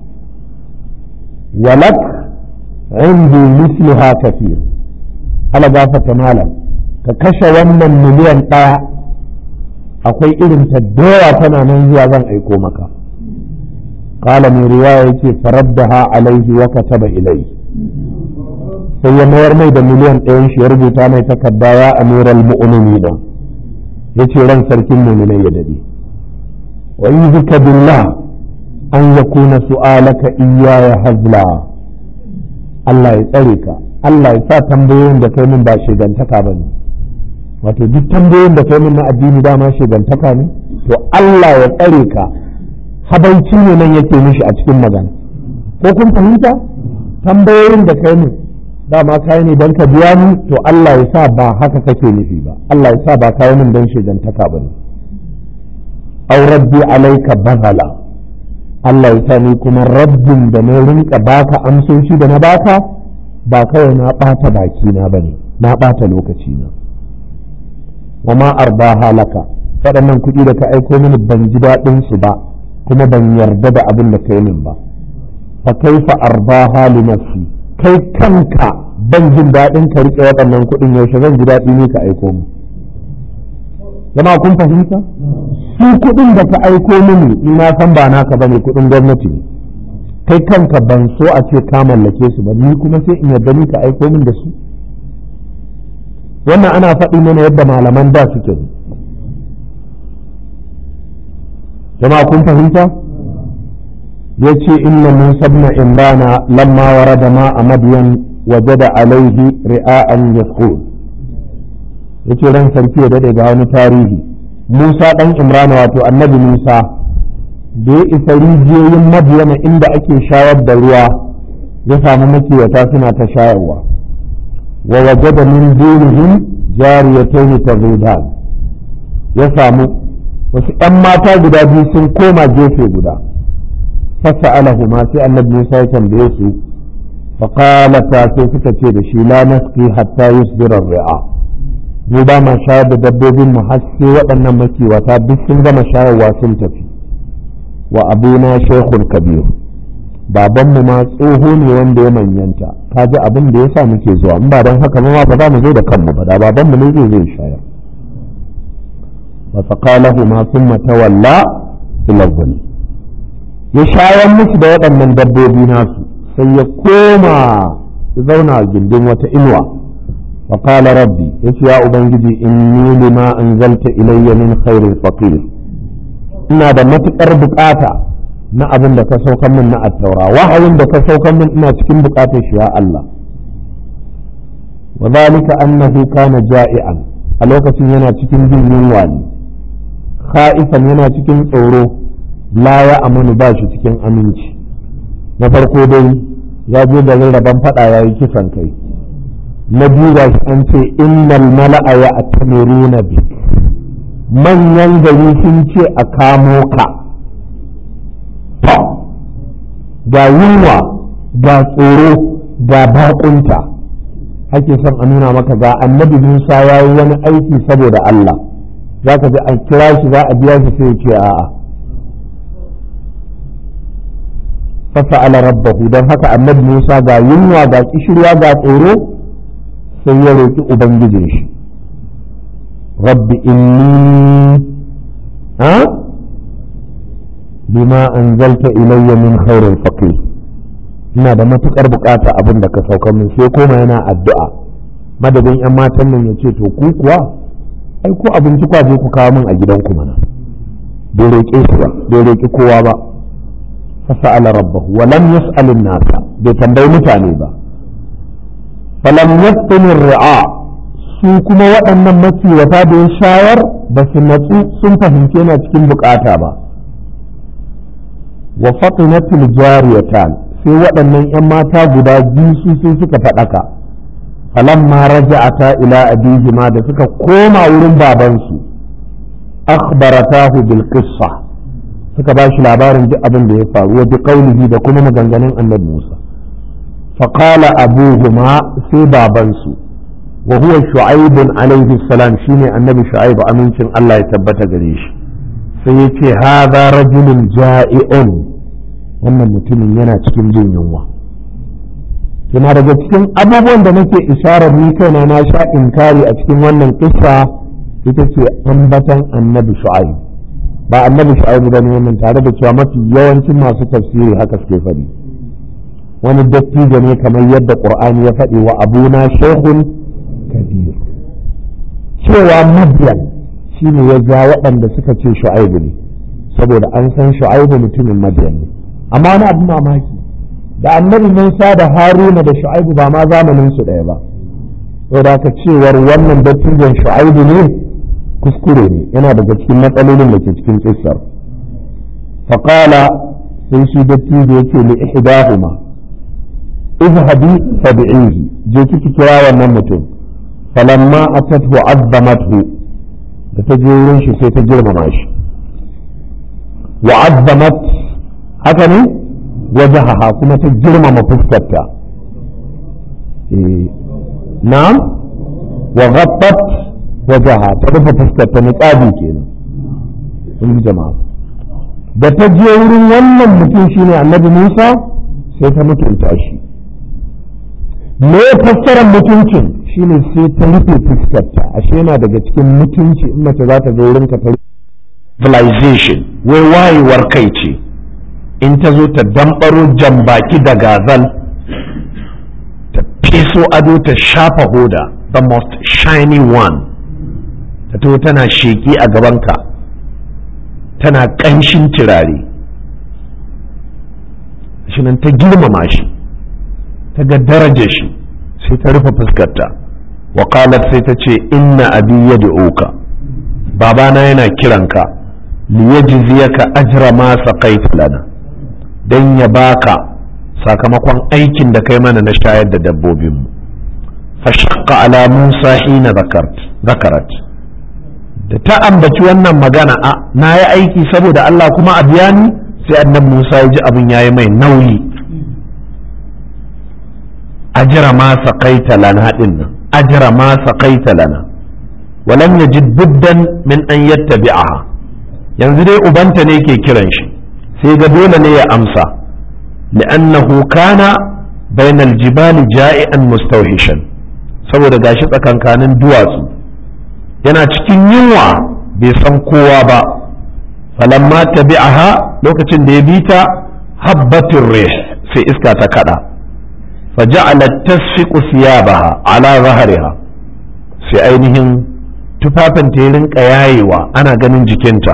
walak indi misliha kafir ala gafata malam ka kashe wannan miliyan ɗaya akwai irin ta dawa tana nan zuwa zan aiko maka قال من رواية فردها عليه وكتب إليه sai ya mayar mai da miliyan ɗayan shi ya rubuta mai takarda ya amiral mu'minina ya ce ran sarkin mu'minai ya dade wa yuzuka billah an yakuna su'alaka iyaya hazla Allah ya tsare ka Allah ya sa tambayoyin da kai min ba shigantaka ba ne wato duk tambayoyin da kai min na addini dama shigantaka ne to Allah ya tsare ka habaici ne nan yake mishi a cikin magana ko kun fahimta tambayoyin da kai min dama kai ne don ka biya ni to Allah ya sa ba haka kake nufi ba Allah ya sa ba kai min don shigantaka ba ne aw rabbi alaika bazala Allah ya sa ni kuma rabbin da na rinka baka amsoshi da na baka ba kawai na ɓata baki na bane na ɓata lokaci na wa ma arba halaka waɗannan kuɗi da ka aiko mini ban ji daɗin su ba kuma ban yarda da abin da ka yi min ba fa kaifa arba hali nafsi kai kanka ban jin daɗin ka riƙe waɗannan kuɗin yaushe zan ji daɗi ne ka aiko mu jama'a kun fahimta su kuɗin da ka aiko mini ni na san ba naka bane kuɗin gwamnati ne kai kanka ban so a ce ka mallake su ba ni kuma sai in yarda ni ka aiko min da su wannan ana faɗi mana yadda malaman da suke jama'a kun fahimta ya ce inna musa ibn imrana lamma warada ma a madiyan wajada alaihi ri'a'an yasqul yace ran sarki ya dade ga wani tarihi musa dan imrana wato annabi musa da ya isa rijiyoyin madiyana inda ake shayar da ruwa ya samu makiyata suna ta shayarwa wa wajada min dunihim jariyatayn tazudan ya samu wasu ‘yan mata guda biyu sun koma gefe guda fasa alahuma sai annabi Musa ya tambaye su faƙalata sai suka ce da shi la naski hatta yusdira ri'a mu ba ma shayar da dabbobin mu har sai waɗannan makiwata duk sun gama shayarwa sun tafi wa abuna shekun kabir babanmu ma tsoho ne wanda ya manyanta ka ji abin da ya sa muke zuwa in ba don haka ma ba za mu zo da kanmu ba da babanmu ne zai zai shayar فسقالهما ثم تولى إلى الظل ya shayar musu da waɗannan dabbobi nasu sai ya koma ya zauna a gindin wata inuwa wa qala rabbi yace ya ubangiji inni lima anzalta ilayya min khairin faqir ina da matukar bukata na abin da ka saukan min na attaura wahayin da ka saukan min ina cikin bukatar shi ya Allah wa zalika annahu kana ja'ian a lokacin yana cikin jin yunwa ne kha'ifan yana cikin tsoro la ya amanu ba shi cikin aminci na farko dai ya je garin rabon fada ya yi kisan kai na biyu ga shi an ce innal mala'a ya atamiruna bi manyan gari sun ce a kamo ka ga yunwa ga tsoro ga bakunta ake son a nuna maka ga annabi Musa ya yi wani aiki saboda Allah za ka ji a kira shi za a biya shi sai ce a'a fasa ala rabbahu don haka annabi Musa ga yunwa ga kishirwa ga tsoro sai ya roƙi ubangijin shi rabbi inni ha bima anzalta ilayya min khairin faqir ina da matukar bukata abin da ka sauka min sai koma yana addu'a madadin yan matan nan ya ce to ku kuwa ai ko abinci kwa je ku kawo min a gidanku mana bai roƙe su ba bai roƙi kowa ba fasa'ala rabbahu wa lam yas'al nasa bai tambayi mutane ba falam yaftin ri'a su kuma waɗannan makiwata da ya shayar ba su natsu sun fahimci yana cikin bukata ba wa fatinatul jariyatan sai waɗannan 'yan mata guda biyu su sai suka faɗaka falamma raja'ata ila abihima da suka koma wurin babansu akhbaratahu bil qissa suka ba shi labarin duk abin da ya faru wa bi qawlihi da kuma maganganun annabi Musa فقال أبوهما sai babansu وهو شعيب عليه السلام شيني النبي شعيب أمينشن الله يثبت قريش سيتي هذا رجل جائع wannan mutumin yana cikin jin yunwa yana daga cikin abubuwan da nake isharar ni kaina na sha inkari a cikin wannan kissa ita ce ambatan annabi shu'aib ba annabi shu'aib ba ne wannan tare da cewa mafi yawancin masu tafsiri haka suke faɗi wani dattijo ne kamar yadda qur'ani ya faɗi wa abuna shehun kabir cewa madiyan shi ne ya ja waɗanda suka ce shu'aibu ne saboda an san shu'aibu mutumin madiyan ne amma wani abu mamaki da annabi musa da haruna da shu'aibu ba ma zamanin su ɗaya ba saboda ka cewar wannan dattijon shu'aibu ne kuskure ne yana daga cikin matsalolin da ke cikin kissar faƙala sai shi dattijo yake li ihdahuma izhabi fad'ihi je kiki kira wannan mutum falamma atathu azzamathu da ta je wurin shi sai ta girmama shi wa azzamat haka ne wajahaha kuma ta girmama fuskarta na'am wa ghabbat wajaha ta rufe fuskarta niqabi kenan in jama'a da ta je wurin wannan mutum shine annabi Musa sai ta mutunta shi me fassarar mutuncin shine sai ta rufe fuskarta ashe yana daga cikin mutunci in mace za ta zo wurin ka ta civilization wai wayewar kai ce in ta zo ta dambaro jambaki da gazal ta feso ado ta shafa hoda the most shiny one ta to tana sheki a gabanka tana ƙanshin turare shi nan ta girmama shi ta ga daraja shi sai ta rufe fuskarta wa sai ta ce inna abi yad'uka babana yana kiranka liyajziyaka ajra ma saqaita lana dan ya baka sakamakon aikin da kai mana na shayar da dabbobin mu fashaqqa ala musa hina zakart zakarat da ta ambaci wannan magana a na yi aiki saboda Allah kuma a biya ni sai annabi Musa ya ji abin yayi mai nauyi ajira ma saqaita lana din nan ajira ma saqaita lana walam yajid buddan min an yattabi'aha yanzu dai ubanta ne ke kiran shi sai ga dole ne ya amsa li'annahu kana bainal jibali ja'ian mustawhishan saboda gashi tsakankanin duwatsu yana cikin yunwa bai san kowa ba falamma tabi'aha lokacin da ya bi ta habbatin rih sai iska ta kada faja'alat tasfiqu thiyabaha ala zahriha sai ainihin tufafin ta rinka yayewa ana ganin jikinta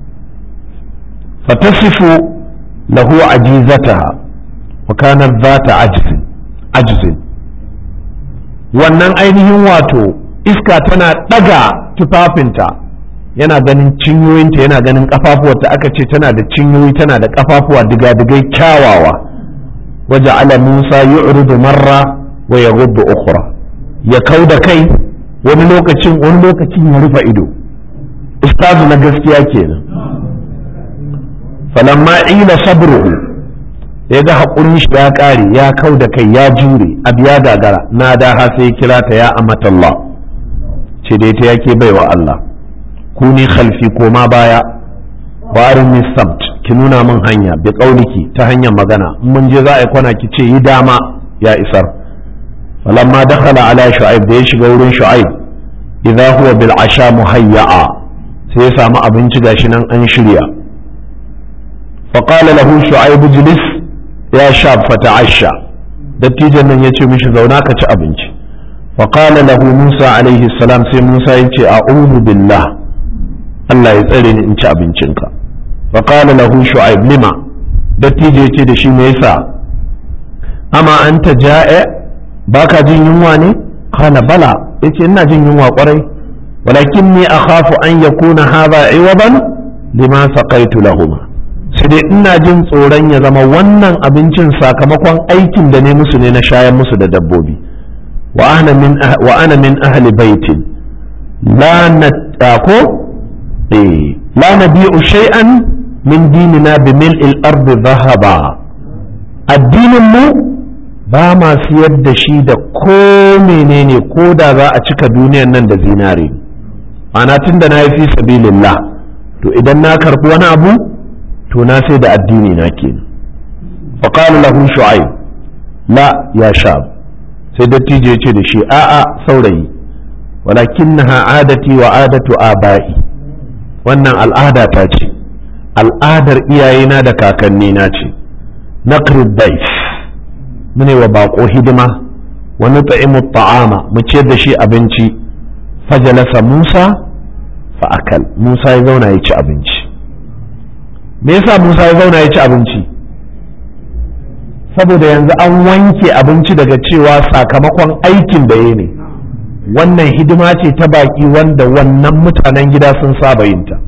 fatasifu lahu ajizataha wa kanat zata ajzin ajzin wannan ainihin wato iska tana ɗaga tufafinta yana ganin cinyoyinta yana ganin ƙafafuwarta aka ce tana da cinyoyi tana da ƙafafuwa diga-digai kyawawa waje ala musa yu'ridu marra wa ya ukhra ya kau da kai wani lokacin wani lokacin ya rufe ido ustazu na gaskiya kenan falamma ila sabruhu ya ga haƙurin shi ya ƙare ya kau da kai ya jure abu ya gagara na da ha sai kira ta ya amatallah ce da ita yake baiwa Allah ku ni khalfi koma baya warin ni sabt ki nuna min hanya bi qauliki ta hanyar magana in mun je za a yi kwana ki ce yi dama ya isar falamma dakhala ala shu'aib da ya shiga wurin shu'aib idza huwa bil asha muhayya'a sai ya samu abinci gashi nan an shirya fa qala lahu shu'aib ijlis ya shab fata'asha dattijan nan yace mishi zauna ka ci abinci فقال له موسى عليه السلام sai Musa ya ce a'udhu billah Allah ya tsare ni in ci abincinka فقال له شعيب lima dattijo ya ce da shi me yasa amma anta ja'i baka jin yunwa ne qala bala yace ina jin yunwa kwarai walakinni akhafu an yakuna hadha iwadan lima saqaitu lahuma sai dai ina jin tsoron ya zama wannan abincin sakamakon aikin da ne musu ne na shayar musu da dabbobi wa ana min wa ana min ahli baitin la natako eh la nabi'u shay'an min dinina bi mil'il ardi dhahaba addinin mu ba ma siyar da shi da ko menene ko da za a cika duniyan nan da zinare ana tun da na yi fi sabilillah to idan na karɓi wani abu to na sai da addini na ke faƙalu lahu shu'aib la ya sha sai dattijo ya ce da shi a'a saurayi walakin na adati wa adatu aba'i wannan al'ada ta ce al'adar iyayena da kakannina ce naqrid daif mune wa baƙo hidima wa nut'imu ta'ama mu ciyar da shi abinci fajalasa Musa fa akal Musa ya zauna ya ci abinci me yasa Musa ya zauna ya ci abinci saboda yanzu an wanke abinci daga cewa sakamakon aikin da ya ne wannan hidima ce ta baƙi wanda wannan mutanen gida sun saba yinta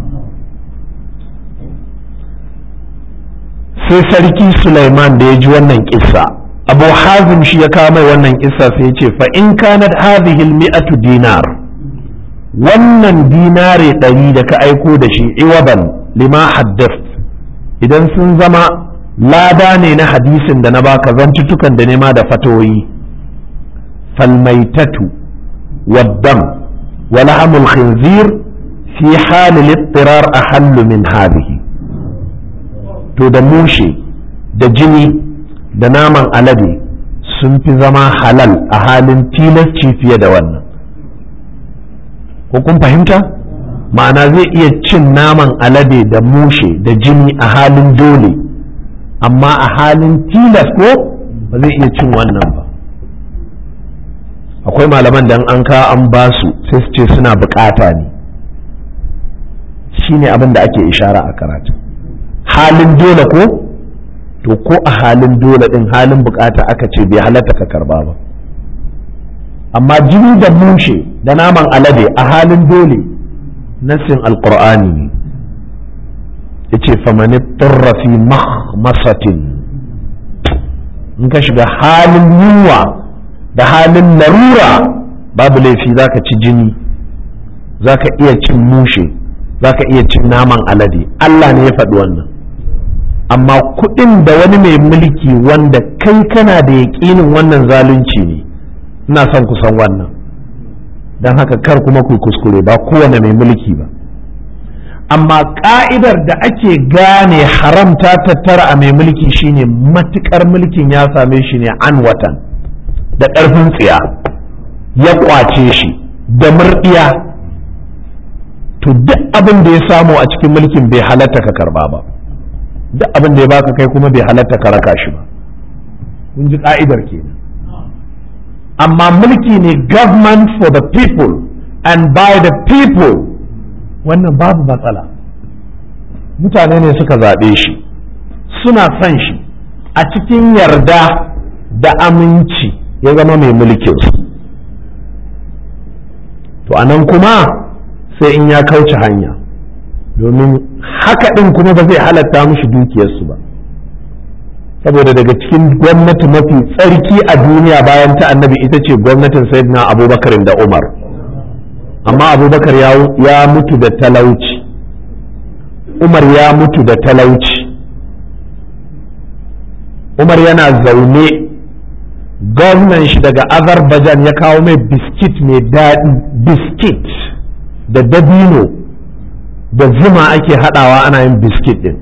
sai sarki Sulaiman da ya ji wannan kissa abu hazim shi ya kawo mai wannan kissa sai ya ce fa in kanat hadhihi mi'atu dinar wannan dinare ɗari da ka aiko da shi iwaban lima haddath idan sun zama lada ne na hadisin da na baka zantuttukan da nema da fatoyi falmaitatu waddam wa lahamul khinzir fi halil ittirar ahallu min hadhihi to da mushe da jini da naman alade sun fi zama halal a halin tilasci fiye da wannan ko kun fahimta ma'ana zai iya cin naman alade da mushe da jini a halin dole amma a halin tilas ko ba zai iya cin wannan ba akwai malaman da an ka an ba su sai su ce suna bukata ne shine abin da ake ishara a karatu halin dole ko to ko a halin dole din halin bukata aka ce bai halatta ka karba ba amma jini da mushe da naman alade a halin dole nassin alqur'ani ne yace famani turra fi mahmasatin in ka shiga halin yunwa da halin larura babu laifi zaka ci jini zaka iya cin mushe zaka iya cin naman alade Allah ne ya faɗi wannan amma kuɗin da wani mai mulki wanda kai kana da yaƙinin wannan zalunci ne ina son ku san wannan don haka kar kuma ku kuskure ba kowane mai mulki ba amma ka'idar da ake gane haramta tattara a mai mulki shine matukar mulkin ya same shi ne an watan da ƙarfin tsiya ya kwace shi da murɗiya to duk abin da ya samu a cikin mulkin bai halatta ka karba ba duk abin da ya baka kai kuma bai halatta ka raka shi ba kun ji ka'idar kenan amma mulki ne government for the people and by the people wannan babu matsala mutane ne suka zaɓe shi suna son shi a cikin yarda da aminci ya zama mai mulkin su to anan kuma sai in ya kauce hanya domin haka ɗin kuma ba zai halatta mushi dukiyarsu ba saboda daga cikin gwamnati mafi tsarki a duniya bayan ta annabi ita ce gwamnatin sayyidina abubakar da umar amma abubakar ya mutu da talauci umar ya mutu da talauci umar yana zaune gwamnan shi daga azerbaijan ya kawo mai biskit mai daɗi biskit da dabino da zuma ake haɗawa ana yin biskit ɗin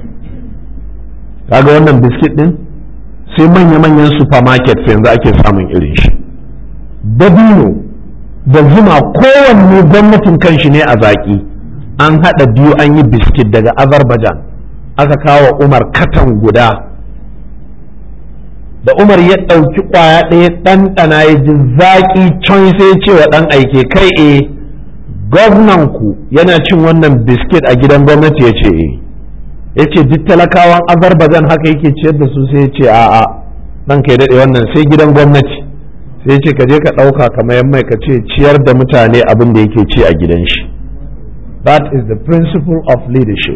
kaga wannan biskit ɗin sai manya-manyan supermarket yanzu ake samun irin shi dabino da zuma kowanne gwamnatin kanshi ne a zaƙi an haɗa biyu an yi biskit daga azerbaijan aka kawo umar katan guda da umar ya ɗauki ƙwaya ɗaya ɗanɗana ya ji zaƙi can sai ce wa ɗan aike kai e ku yana cin wannan biskit a gidan gwamnati ya ce e ya ce duk talakawan azerbaijan haka yake ciyar da su sai ya ce a'a ɗan kai daɗe wannan sai gidan gwamnati sai ce ka je ka ɗauka kamar mai ka ce ciyar da mutane abin da yake ci a gidan shi that is the principle of leadership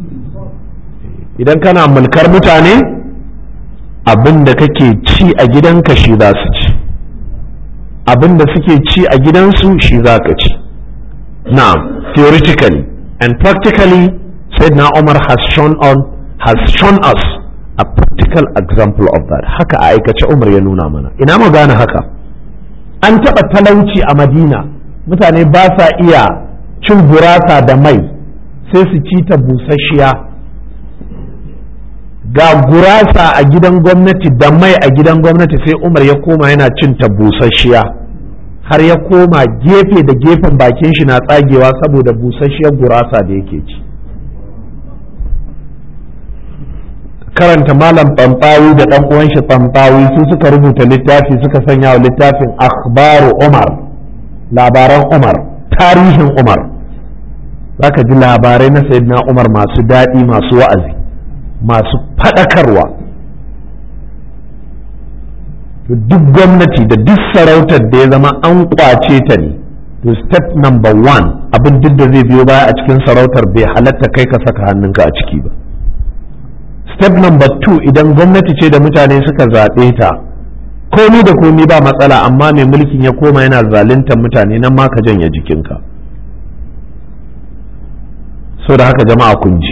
idan kana mulkar mutane abin da kake ci a gidanka shi za su ci abin da suke ci a gidansu shi za ka ci na'am theoretically and practically sayyidina umar has shown on has shown us a practical example of that haka a aikace umar ya nuna mana ina mu gane haka an taɓa talauci a madina mutane ba sa iya cin gurasa da mai sai su ci ta busasshiya ga gurasa a gidan gwamnati da mai a gidan gwamnati sai umar ya koma yana cin ta busasshiya har ya koma gefe da gefen bakin shi na tsagewa saboda busasshiyar gurasa da yake ci karanta malam ɓamɓawi da ɗan uwan shi ɓamɓawi su suka rubuta littafi suka sanya wa littafin akhbaru umar labaran umar tarihin umar zaka ji labarai na sayyidina umar masu daɗi masu wa'azi masu faɗakarwa duk gwamnati da duk sarautar da ya zama an kwace ta ne to step number one abin duk da zai biyo baya a cikin sarautar bai halatta kai ka saka hannunka a ciki ba step number two idan gwamnati ce da mutane suka zaɓe ta komi da komi ba matsala amma mai mulkin ya koma yana zaluntar mutane nan ma ka janye jikinka so da haka jama'a kun ji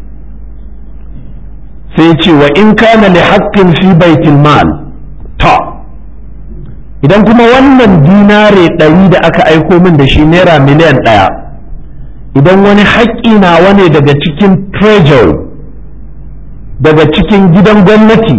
sai ce wa in kana li haqqin fi baitil mal ta idan kuma wannan dinare ɗari da aka aiko min da shi naira miliyan ɗaya idan wani haƙƙi nawa ne daga cikin treasury daga cikin gidan gwamnati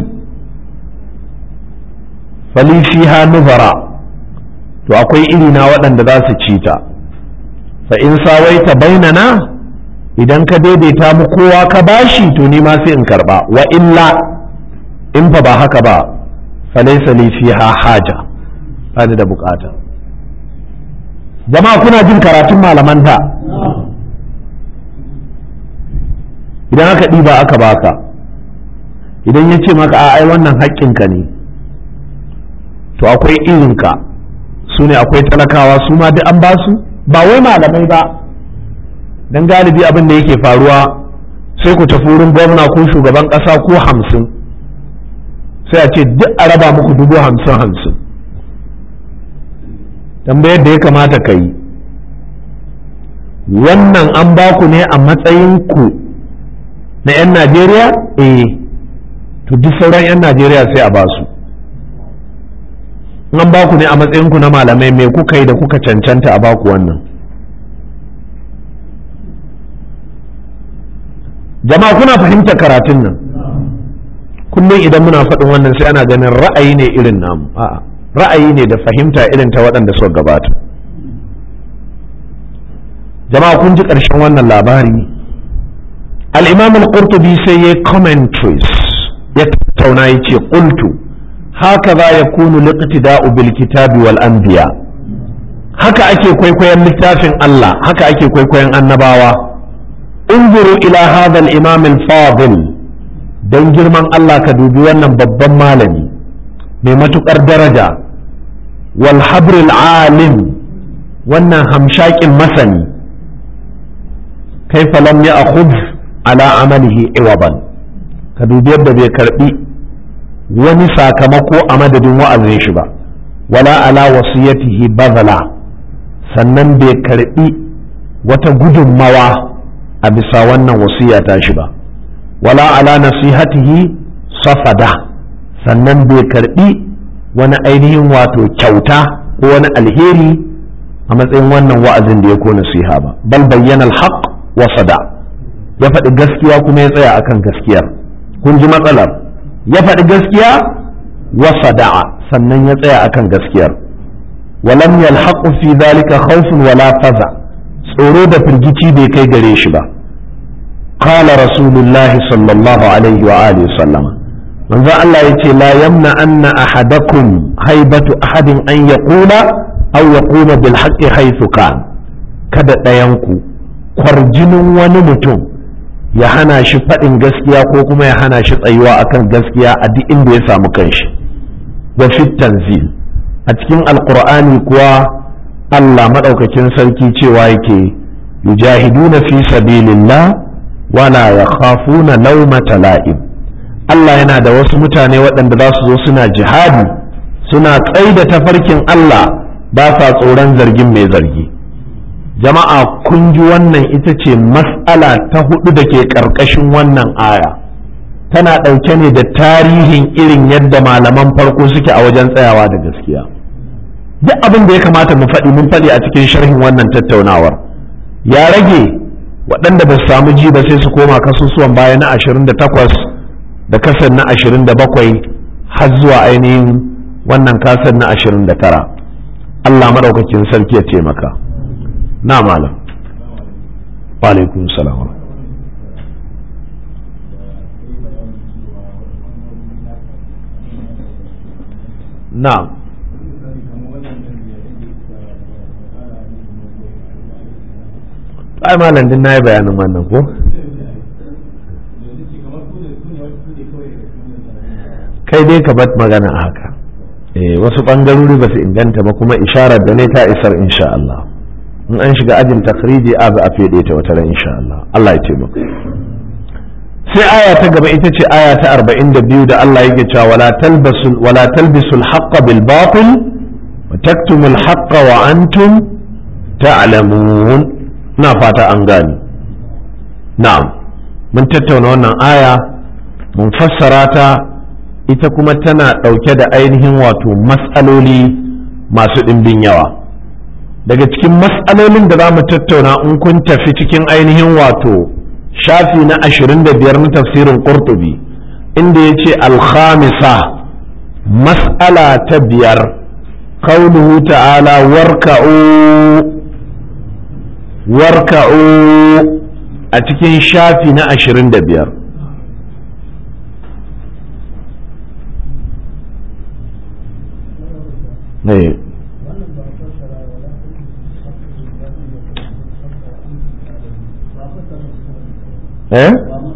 fali fiha nuzara to akwai iri na waɗanda za su ci ta fa in sawaita bainana idan ka daidaita mu kowa ka bashi to ni ma sai in karba wa illa in fa ba haka ba falaysa li fiha haja bani da bukata jama'a kuna jin karatun malaman da idan aka ɗiba aka baka idan ya ce maka ai wannan haƙƙinka ne to akwai irinka su ne akwai talakawa su ma duk an ba su ba wai malamai ba don galibi abin da yake faruwa sai ku tafi wurin gwamna ko shugaban ƙasa ko hamsin sai a ce duk a raba muku dubu hamsin hamsin tambayar da ya kamata ka yi wannan an ba ku ne a matsayin ku na 'yan najeriya eh to duk sauran 'yan najeriya sai a ba su an ba ku ne a matsayinku na malamai me kuka yi da kuka cancanta a baku wannan jama'a kuna fahimtar karatun nan kullum idan muna faɗin wannan sai ana ganin ra'ayi ne irin namu a'a ra'ayi ne da fahimta irin ta waɗanda suka gabata jama'a kun ji ƙarshen wannan labari al-imam al-qurtubi sai ya commentaries ya tattauna ya ce qultu hakaza yakunu liqtida'u bil kitabi wal anbiya haka ake kwaikwayon littafin Allah haka ake kwaikwayon annabawa انظروا إلى هذا الإمام الفاضل don girman Allah ka dubi wannan babban malami mai matuƙar daraja wal habril alim wannan hamshakin masani kaifa lam ya akhudh ala amalihi iwaban ka dubi yadda bai karbi wani sakamako a madadin wa'azin shi ba wala ala wasiyatihi bazala sannan bai karbi wata gudunmawa a bisa wannan wasiya ta shi ba wala ala nasihatihi safada sannan bai karbi wani ainihin wato kyauta ko wani alheri a matsayin wannan wa'azin da ya ko nasiha ba bal bayyana alhaq wa sada ya faɗi gaskiya kuma ya tsaya akan gaskiyar kun ji matsalar ya faɗi gaskiya wa sada'a sannan ya tsaya akan gaskiyar walam yalhaqu fi dhalika khawfun wala faza tsoro da firgici bai kai gare shi ba qala rasulullahi sallallahu alaihi wa alihi sallam manzo Allah yace la yamna anna ahadakum haibatu ahadin an yaqula aw yaquma bil haqqi haythu kan kada ɗayan ku kwarjinin wani mutum ya hana shi faɗin gaskiya ko kuma ya hana shi tsayuwa akan gaskiya a duk inda ya samu kanshi wa fit tanzil a a cikin alkur'ani kuwa Allah maɗaukakin sarki cewa yake yujahiduna fi sabilillah wala yakhafuna laumata la'im Allah yana da wasu mutane waɗanda za su zo suna jihadi suna tsaida tafarkin Allah ba sa tsoron zargin mai zargi jama'a kun ji wannan ita ce mas'ala ta hudu da ke ƙarƙashin wannan aya tana ɗauke ne da tarihin irin yadda malaman farko suke a wajen tsayawa da gaskiya duk abin da ya kamata mu faɗi mun faɗi a cikin sharhin wannan tattaunawar ya rage waɗanda ba su samu ji ba sai su koma kasusuwan baya na 28 da kasar na 27 har zuwa ainihin wannan kasar na 29 Allah maɗaukakin sarki ya taimaka na malam wa alaikun salam na'am ai malam din na yi bayanin wannan ko kai dai ka bar magana a haka eh wasu bangarori ba su inganta ba kuma isharar da ne ta isar insha Allah in an shiga ajin takhriji a za a fede ta wata ran insha Allah Allah ya taimaka sai aya ta gaba ita ce aya ta 42 da Allah yake cewa wala talbasul wala talbisul haqqa bil batil wa taktumul haqqa wa antum ta'lamun na fata an gani na'am mun tattauna wannan aya mun fassara ta ita kuma tana ɗauke da ainihin wato matsaloli masu ɗimbin yawa daga cikin matsalolin da za mu tattauna in kun tafi cikin ainihin wato shafi na ashirin da biyar na tafsirin ƙurtubi inda ya ce alhamisa mas'ala ta biyar kauluhu ta'ala warka'u warka'u a cikin shafi na ashirin da biyar eh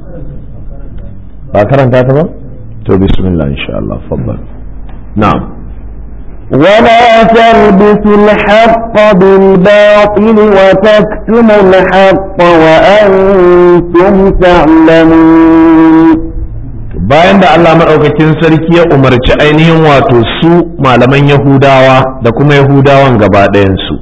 ba karanta ta ba to bismillah insha Allah faddal na'am ولا تلبسوا الحق بالباطل وتكتموا الحق وأنتم تعلمون bayan da Allah maɗaukakin sarki ya umarci ainihin wato su malaman Yahudawa da kuma Yahudawan gaba ɗayansu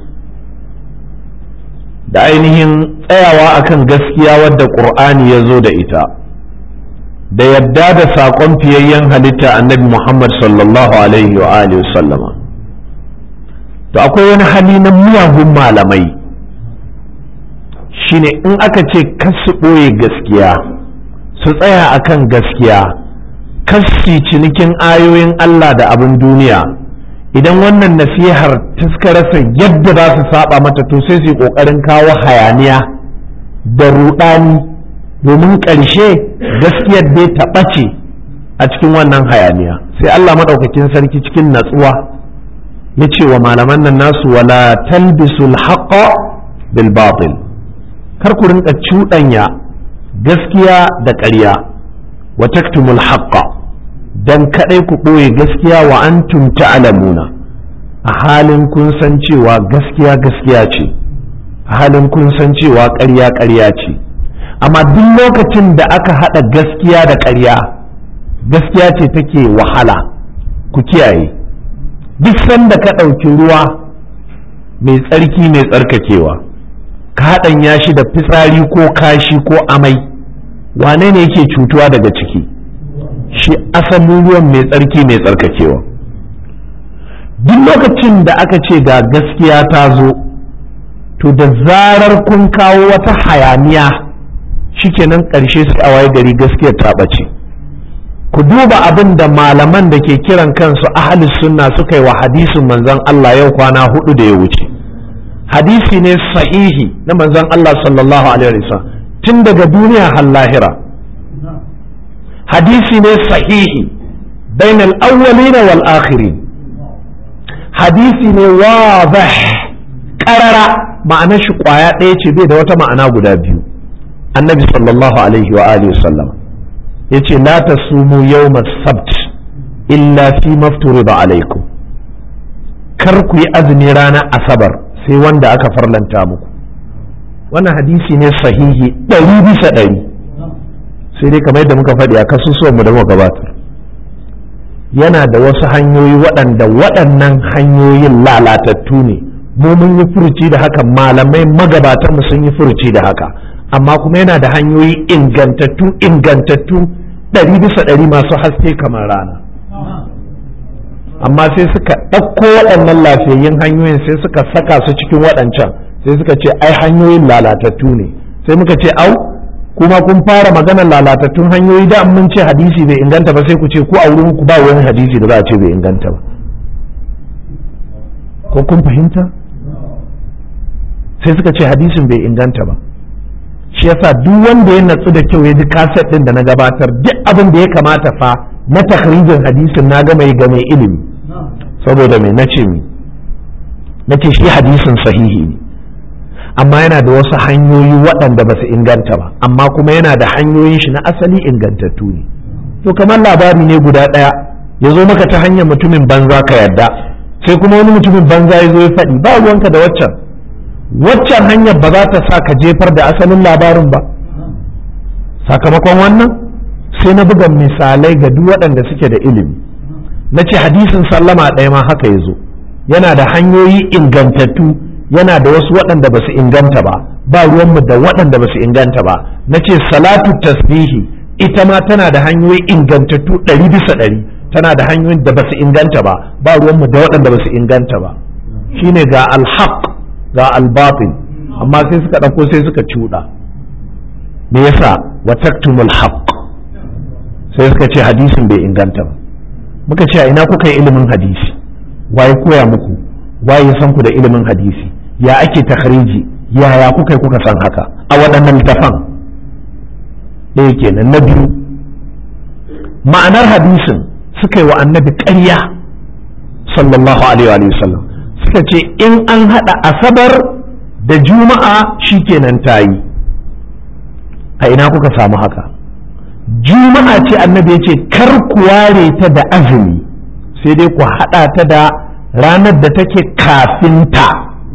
da ainihin tsayawa akan gaskiya wadda ƙur'ani ya zo da ita da yadda da saƙon fiyayyen halitta annabi Muhammad sallallahu alaihi wa alihi sallama to akwai wani hali na miyagun malamai shine in aka ce kasu ɓoye gaskiya su tsaya akan gaskiya kassi cinikin ayoyin Allah da abin duniya idan wannan nasihar rasa yadda za su saba mata to sai su yi ƙoƙarin kawo hayaniya da ruɗani domin ƙarshe gaskiyar dai ta ɓace a cikin wannan hayaniya sai Allah maɗaukakin sarki cikin natsuwa ya ce wa malaman nan nasu wala talbisul haqqa bil batil kar ku rinka cuɗanya gaskiya da ƙarya wa taktumul haqqa dan kadai ku ɓoye gaskiya wa antum ta'lamuna a halin kun san cewa gaskiya gaskiya ce a halin kun san cewa ƙarya ƙarya ce amma duk lokacin da aka haɗa gaskiya da ƙarya gaskiya ce take wahala ku kiyaye duk sanda ka ɗauki ruwa mai tsarki mai tsarkakewa ka haɗanya shi da fitsari ko kashi ko amai wane ne yake cutuwa daga ciki shi asalin ruwan mai tsarki mai tsarkakewa duk lokacin da aka ce ga gaskiya ta zo to da zarar kun kawo wata hayaniya shikenan ƙarshe sai a waye gari gaskiyar ta ɓace ku duba abin da malaman da ke kiran kansu ahli sunna suka yi wa hadisin manzon Allah yau kwana hudu da ya wuce hadisi ne sahihi na manzon Allah sallallahu alaihi wasallam tun daga duniya har lahira hadisi ne sahihi bain al-awwalin wal akhirin hadisi ne wadih qarara ma'anar shi kwaya ɗaya ce bai da wata ma'ana guda biyu annabi sallallahu alaihi wa alihi wasallam yace la tasumu yawm as-sabt illa fi mafturida alaikum kar ku yi azumi ranar asabar sai wanda aka farlanta muku wannan hadisi ne sahihi ɗari bisa ɗari sai dai kamar yadda muka faɗi a kasusuwan mu da muka gabatar yana da wasu hanyoyi waɗanda waɗannan hanyoyin lalatattu ne mu mun yi furuci da haka malamai magabatan mu sun yi furuci da haka amma kuma yana da hanyoyi ingantattu ingantattu ɗari bisa ɗari masu haske kamar rana amma sai suka ɗauko waɗannan lafiyayyun hanyoyin sai suka saka su cikin waɗancan sai suka ce ai hanyoyin lalatattu ne sai muka ce au kuma kun fara maganar lalatattun hanyoyi da mun ce hadisi bai inganta ba sai ku ce ko a wurin ku ba wani hadisi da za a ce bai inganta ba ko kun fahimta sai suka ce hadisin bai inganta ba shi yasa duk wanda ya natsu da kyau ya ji kaset din da na gabatar duk abin da ya kamata fa na takhrijin hadisin na ga mai ga mai ilimi saboda mai nace mi nace shi hadisin sahihi ne amma yana da wasu hanyoyi waɗanda ba su inganta ba amma kuma yana da hanyoyin shi na asali ingantattu ne to kamar labari ne guda ɗaya ya zo maka ta hanyar mutumin banza ka yarda sai kuma wani mutumin banza ya zo ya faɗi ba ruwanka da waccan waccan hanyar ba za ta sa ka jefar da asalin labarin ba sakamakon wannan sai na buga misalai ga duk waɗanda suke da ilimi na ce hadisin sallama ɗaya ma haka ya zo yana da hanyoyi ingantattu yana da wasu waɗanda ba su inganta ba ba ruwanmu da waɗanda ba su inganta ba na ce salatu tasbihi ita ma tana da hanyoyi ingantattu ɗari bisa ɗari tana da hanyoyin da ba su inganta ba ba ruwanmu da waɗanda ba su inganta ba shine ga alhaq ga albatin amma sai suka ɗauko sai suka cuɗa me yasa wa taktumul haqq sai suka ce hadisin bai inganta ba muka ce a ina kuka yi ilimin hadisi waye koya muku waye san ku da ilimin hadisi ya ake takhriji yaya kuka kuka san haka a waɗannan littafan ɗaya kenan na biyu ma'anar hadisin suka yi wa annabi ƙarya sallallahu alaihi wa sallam suka ce in an haɗa asabar da juma'a shikenan ta yi a ina kuka samu haka juma'a ce annabi ya ce kar ku ware ta da azumi sai dai ku haɗa ta da ranar da take kafin ta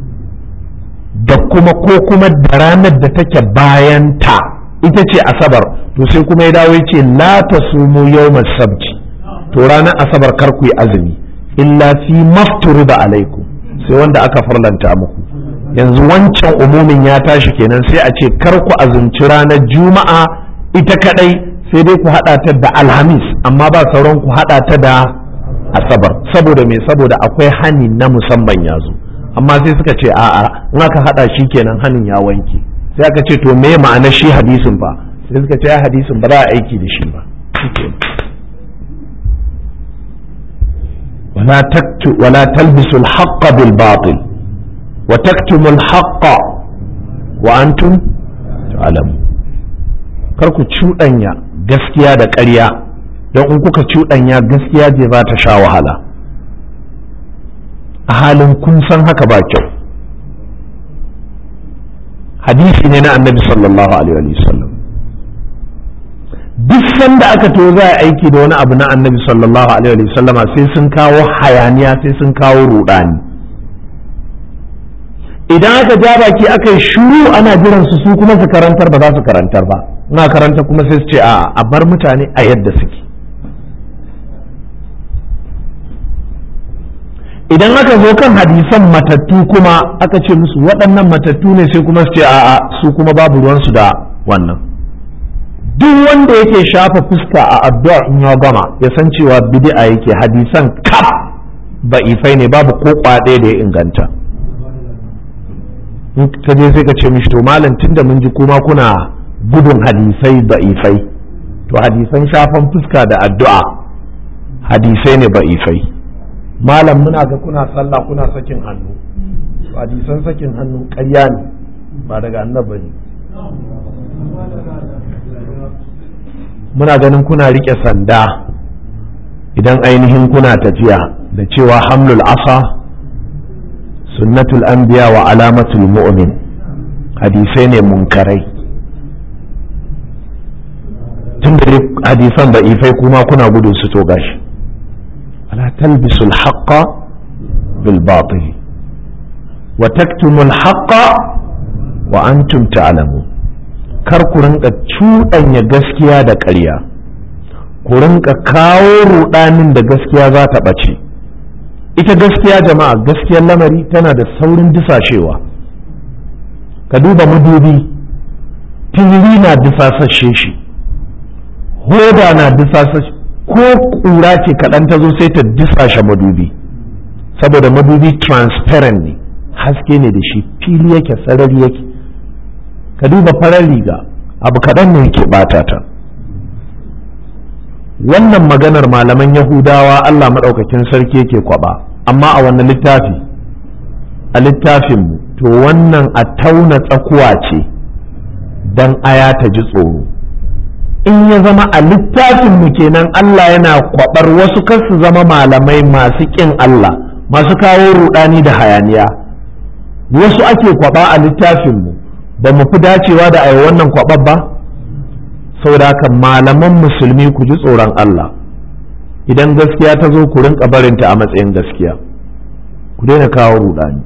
da kuma ko kuma da ranar da take bayan ta ita ce asabar to sai kuma ya dawo ya ce la ta sumu yawmas sabti to ranar asabar kar ku yi azumi illa fi da alaikum sai wanda aka farlanta muku yanzu wancan umumin ya tashi kenan sai a ce kar ku azumci ranar juma'a ita kadai sai dai ku hada ta da alhamis amma ba sauran ku hada ta da asabar saboda me saboda akwai hani na musamman ya zo amma sai suka ce a'a in aka hada shi kenan hanin ya wanke sai aka ce to me ma'anar shi hadisin fa sai suka ce hadisin ba za a aiki da shi ba ولا تكتم ولا تلبسوا الحق بالباطل وتكتموا الحق وأنتم تعلمون karku cuɗanya gaskiya da ƙarya don in kuka cuɗanya gaskiya je za ta sha wahala a halin kun san haka ba kyau hadisi ne na annabi sallallahu alaihi wasallam duk sanda aka to za a aiki da wani abu na annabi sallallahu alaihi wasallama sai sun kawo hayaniya sai sun kawo rudani idan aka ja baki aka yi shuru ana jiran su su kuma su karantar ba za su karantar ba na karanta kuma sai su ce a a bar mutane a yadda suke idan aka zo kan hadisan matattu kuma aka ce musu waɗannan matattu ne sai kuma su ce a'a su kuma babu ruwansu da wannan duk wanda yake shafa fuska a addu'a in ya gama ya san cewa bid'a yake hadisan kaf ba'ifai ne babu ko kwaɗe da ya inganta in ka je sai ka ce mishi to malam tunda mun ji kuma kuna gudun hadisai ba'ifai to hadisan shafan fuska da addu'a hadisai ne ba'ifai malam muna ga kuna sallah kuna sakin hannu hadisan sakin hannu ƙarya ne ba daga annabi ne muna ganin kuna riƙe sanda idan ainihin kuna tafiya da cewa hamlul asa sunnatul anbiya wa alamatul mu'min hadisai ne munkarai tun da hadisan da ifai kuma kuna gudun su to gashi ala talbisul haqqa bil batil wa taktumul haqqa wa antum ta'lamun kar ku rinka cuɗanya gaskiya da ƙarya ku rinka kawo ruɗanin da gaskiya za ta ɓace ita gaskiya jama'a gaskiyar lamari tana da saurin disashewa ka duba madubi tiri na disasashe shi hoda na disasashe ko ƙura ce kaɗan ta zo sai ta disashe madubi saboda madubi transparent ne haske ne da shi fili yake sarari yake ka duba farar riga abu kaɗan ne yake ɓata ta wannan maganar malaman yahudawa allah maɗaukakin sarki yake kwaba amma a wannan littafi a littafinmu to wannan a tauna tsakuwa ce don aya ta ji tsoro in ya zama a littafinmu kenan allah yana kwabar wasu kar su zama malamai masu ƙin allah masu kawo rudani da hayaniya wasu ake kwaba a littafinmu ba mu fi dacewa da a wannan kwabar ba saboda haka malaman musulmi ku ji tsoron Allah idan gaskiya ta zo ku rinka barinta a matsayin gaskiya ku daina kawo rudani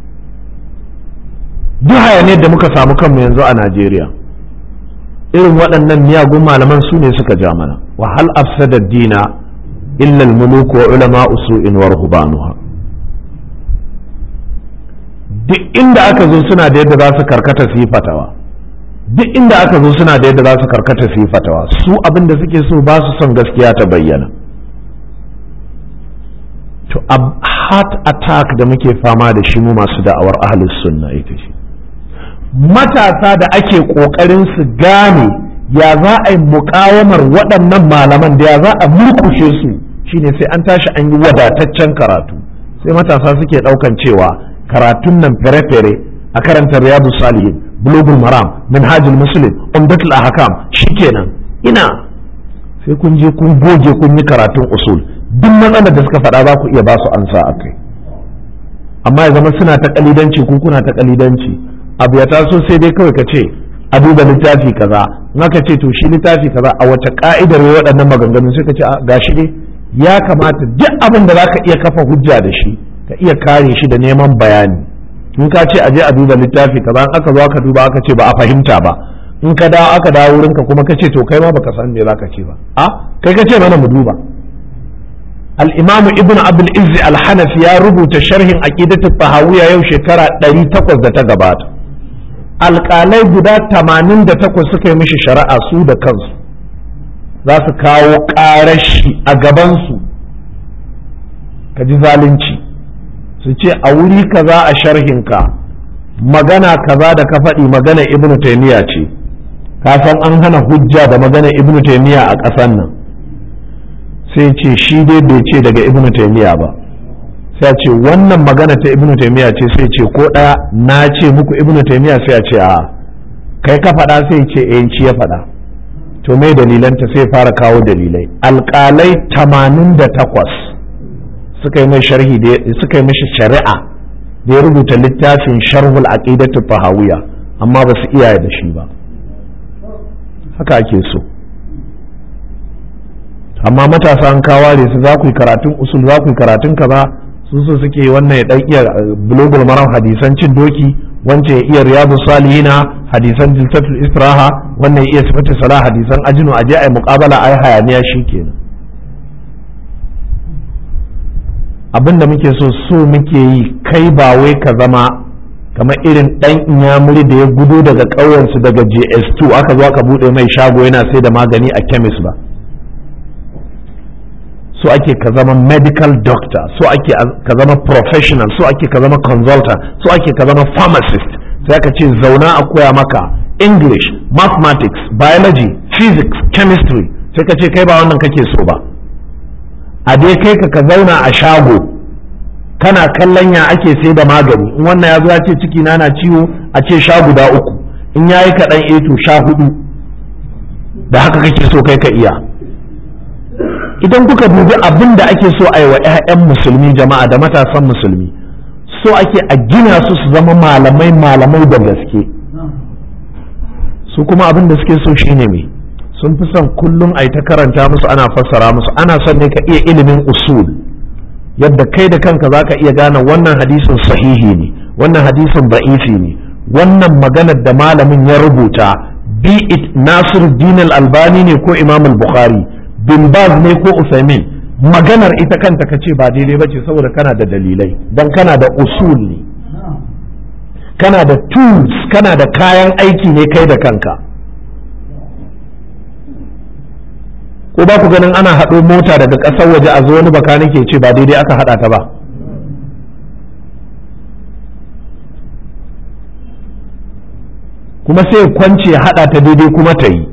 duk hayaniyar da muka samu kanmu yanzu a Najeriya irin waɗannan miyagun malaman su ne suka ja mana wa hal afsada dina illa al-muluk wa ulama usu'in wa ruhbanuha duk inda aka zo suna da yadda za su karkata su yi fatawa duk inda aka zo suna da yadda za su karkata su yi fatawa su abin da suke so ba su son gaskiya ta bayyana to a heart attack da muke fama da shi mu masu da'awar ahlus sunna ita ce matasa da ake kokarin su gane ya za a yi mukawamar waɗannan malaman da ya za a murkushe su shine sai an tashi an yi wadataccen karatu sai matasa suke ɗaukan cewa karatun nan fere-fere a karanta riyadu salihin bulugul maram minhajul muslim umdatul ahkam shikenan ina sai kun je kun goge kun yi karatun usul duk matsalar da suka faɗa za ku iya ba su ansa a kai amma ya zama suna ta kalidanci ko kuna ta kalidanci abu ya taso sai dai kawai ka ce a duba littafi kaza in aka ce to shi littafi kaza a wata ka'idar waɗannan maganganu sai ka ce gashi dai ya kamata duk abin da za ka iya kafa hujja da shi ka iya kare shi da neman bayani in ka ce aje a duba littafi kaza in aka zo aka duba aka ce ba a fahimta ba in ka dawo aka dawo wurinka kuma ka ce to kai ma baka san me zaka ce ba a kai ka ce mana mu duba al-imamu ibnu abdul izzi al-hanafi ya rubuta sharhin aqidatu tahawiyya yau shekara 800 da ta gabata alƙalai guda 88 suka yi mishi shari'a su da kansu za su kawo ƙarashi a gabansu ka ji zalunci su ce a wuri kaza a sharhinka magana kaza da ka faɗi magana ibnu taimiyya ce ka san an hana hujja da magana ibnu taimiyya a ƙasan nan sai ce shi dai bai ce daga ibnu taimiyya ba sai ce wannan magana ta ibnu taimiyya ce sai ce ko ɗaya na ce muku ibnu taimiyya sai a ce a kai ka faɗa sai ce eh shi ya faɗa to mai dalilanta sai fara kawo dalilai alƙalai tamanin da takwas suka yi mai sharhi suka yi mishi shari'a da ya rubuta littafin sharhul aqidatu fahawiya amma ba su iya da shi ba haka ake so amma matasa an kaware su za ku yi karatun usul za ku yi karatun kaza su so suke wannan ya dan iya bulugul maram hadisan cin doki wancan ya iya riyadu salihina hadisan jilsatul istiraha wannan ya iya sifatu salah hadisan ajinu aje ai muqabala ai hayaniya shikenan abin da muke so so muke yi kai ba wai ka zama kamar irin ɗan inyamuri da ya gudu daga ƙauyensu daga js2 aka zo aka buɗe mai shago yana sai da magani a chemist ba so ake ka zama medical doctor so ake ka zama professional so ake ka zama consultant so ake ka zama pharmacist sai aka ce zauna a koya maka english mathematics biology physics chemistry sai ka ce kai ba wannan kake so ba a dai kai ka ka zauna a shago kana kallon ya ake sai da magani in wannan ya zo ya ce ciki na na ciwo a ce sha guda uku in yayi kaɗan eh to sha hudu da haka kake so kai ka iya idan kuka dubi abin da ake so a yi wa 'ya'yan musulmi jama'a da matasan musulmi so ake a gina su su zama malamai malamai da gaske su kuma abin da suke so shine me sun fi son kullum a yi ta karanta musu ana fassara musu ana son ne ka iya ilimin usul yadda kai da kanka za ka iya gane wannan hadisin sahihi ne wannan hadisin ba'ifi ne wannan maganar da malamin ya rubuta bi it nasir dinal albani ne ko imam bukhari bin baz ne ko usaimin maganar ita kanta ka ce ba daidai ba ce saboda kana da dalilai don kana da usul ne kana da tools kana da kayan aiki ne kai da kanka ko ba ku ganin ana haɗo mota daga ƙasar waje a zo wani baka nake ce ba daidai aka haɗa ta ba kuma sai kwance ya haɗa ta daidai kuma ta yi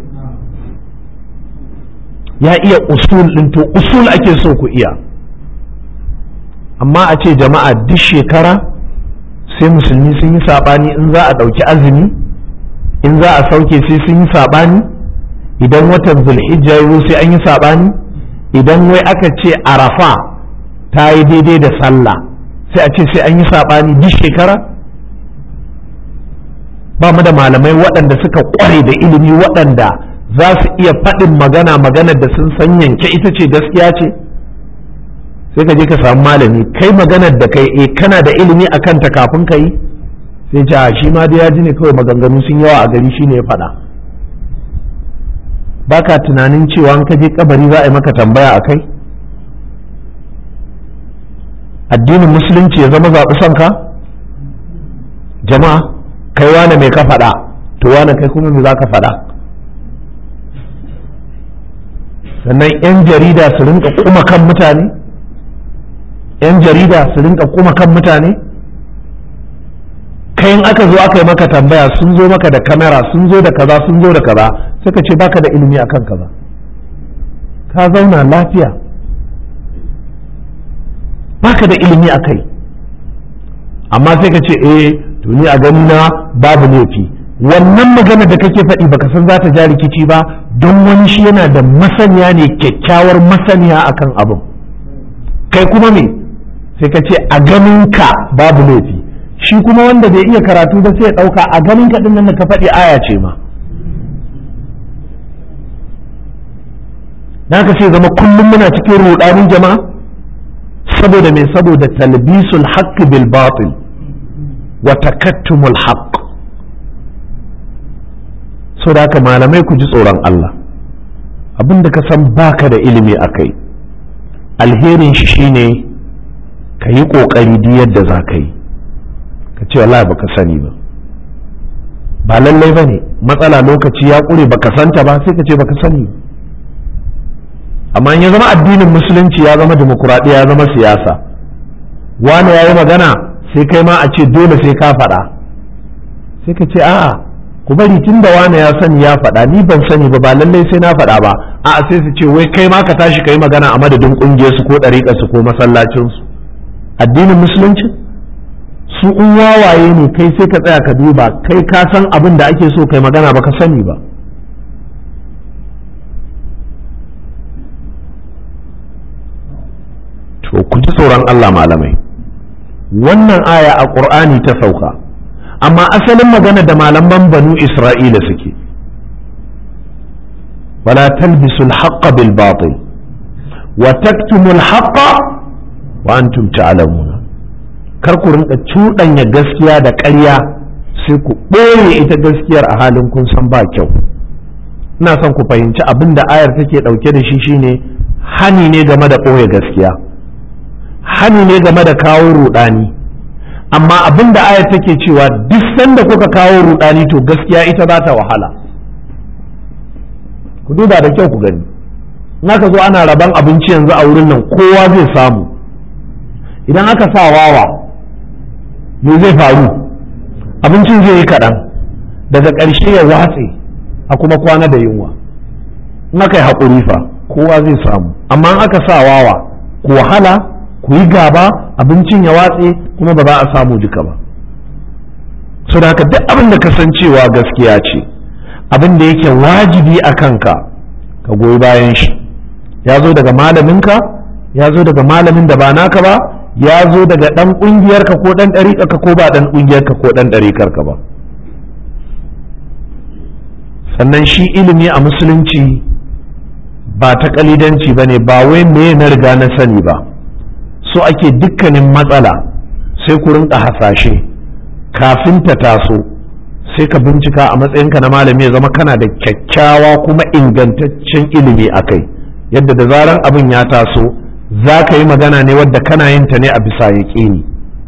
ya iya usul ɗin to usul ake so ku iya amma a ce jama'a duk shekara sai musulmi sun yi saɓani in za a ɗauki azumi in za a sauke sai sun yi saɓani idan watan zulhijja ya sai an yi saɓani idan wai aka ce arafa ta yi daidai da sallah sai a ce sai an yi saɓani duk shekara ba mu da malamai waɗanda suka ƙware da ilimi waɗanda za su iya faɗin magana maganar da sun san yanke ita ce gaskiya ce sai ka je ka samu malami kai maganar da kai e kana da ilimi a kanta kafin ka yi sai ce a shi ma da ya ji ne kawai maganganu sun yawa a gari shine ya faɗa baka tunanin cewa an ka je kabari za a yi maka tambaya a kai addinin musulunci ya zama zaɓi son ka jama'a kai wane mai ka faɗa to wane kai kuma me za ka faɗa sannan 'yan jarida su rinka kuma kan mutane 'yan jarida su rinka kuma kan mutane kai in aka zo aka yi maka tambaya sun zo maka da kamera sun zo da kaza sun zo da kaza suka ce baka da ilimi akan kaza ka zauna lafiya baka da ilimi a kai amma sai ka ce eh to ni a gani na babu laifi wannan magana da kake faɗi baka san za ta ja rikici ba don wani shi yana da masaniya ne kyakkyawar masaniya akan abin kai kuma me sai ka ce a ganin ka babu laifi shi kuma wanda bai iya karatu ba sai ya ɗauka a ganin ka ɗin nan da ka faɗi aya ce ma na ka ce zama kullum muna cikin ruɗanin jama'a saboda me saboda talbisul haqq bil batil wa takattumul haqq so da haka malamai ku ji tsoron Allah abin da ka san baka da ilimi a kai alherin shi shine ka yi ƙoƙari duk yadda za ka yi ka ce wallahi baka sani ba ba lallai ba ne matsala lokaci ya ƙure baka santa ba sai ka ce baka sani amma ya zama addinin musulunci ya zama demokuraɗiyya ya zama siyasa wani ya yi magana sai kai ma a ce dole sai ka faɗa sai ka ce a'a ku bari tun da wane ya sani ya faɗa ni ban sani ba ba lallai sai na faɗa ba a'a sai su ce wai kai ma ka tashi ka yi magana a madadin ƙungiyar su ko ɗariƙar su ko masallacin su addinin musulunci su in wawaye ne kai sai ka tsaya ka duba kai ka san abin da ake so kai magana ba ka sani ba to ku ji tsoron Allah malamai wannan aya a ƙur'ani ta sauka amma asalin magana da malaman banu isra'ila suke wala talbisul haqqa bil batil wa taktumul haqqa wa antum ta'lamuna kar ku rinka cuɗanya gaskiya da ƙarya sai ku ɓoye ita gaskiyar a halin kun san ba kyau ina son ku fahimci abin da ayar take ɗauke da shi shine hani ne game da ɓoye gaskiya hani ne game da kawo ruɗani amma abin da ayar take cewa duk sanda kuka kawo ruɗani to gaskiya ita za ta wahala ku duba da kyau ku gani in aka zo ana raban abinci yanzu a wurin nan kowa zai samu idan aka sa wawa me zai faru abincin zai yi kaɗan daga ƙarshe ya watse a kuma kwana da yunwa in aka yi haƙuri fa kowa zai samu amma in aka sa wawa ku wahala ku yi gaba abincin ya watse kuma ba za a samu duka ba so da haka duk abin da kasancewa gaskiya ce abin da yake wajibi a kanka ka goyi bayan shi ya zo daga malaminka ya zo daga malamin da ba naka ba ya zo daga ɗan ƙungiyarka ko ɗan ɗariƙarka ko ba ɗan ƙungiyarka ko ɗan ɗariƙarka ba sannan shi ilimi a musulunci ba ta ƙalidanci ba ne ba wai me na riga na sani ba so ake dukkanin matsala sai ku rinka hasashe kafin ta taso sai ka bincika a matsayinka na malami ya zama kana da kyakkyawa kuma ingantaccen ilimi a kai yadda da zaran abin ya taso za ka yi magana ne wadda kana yin ta ne a bisa yaƙini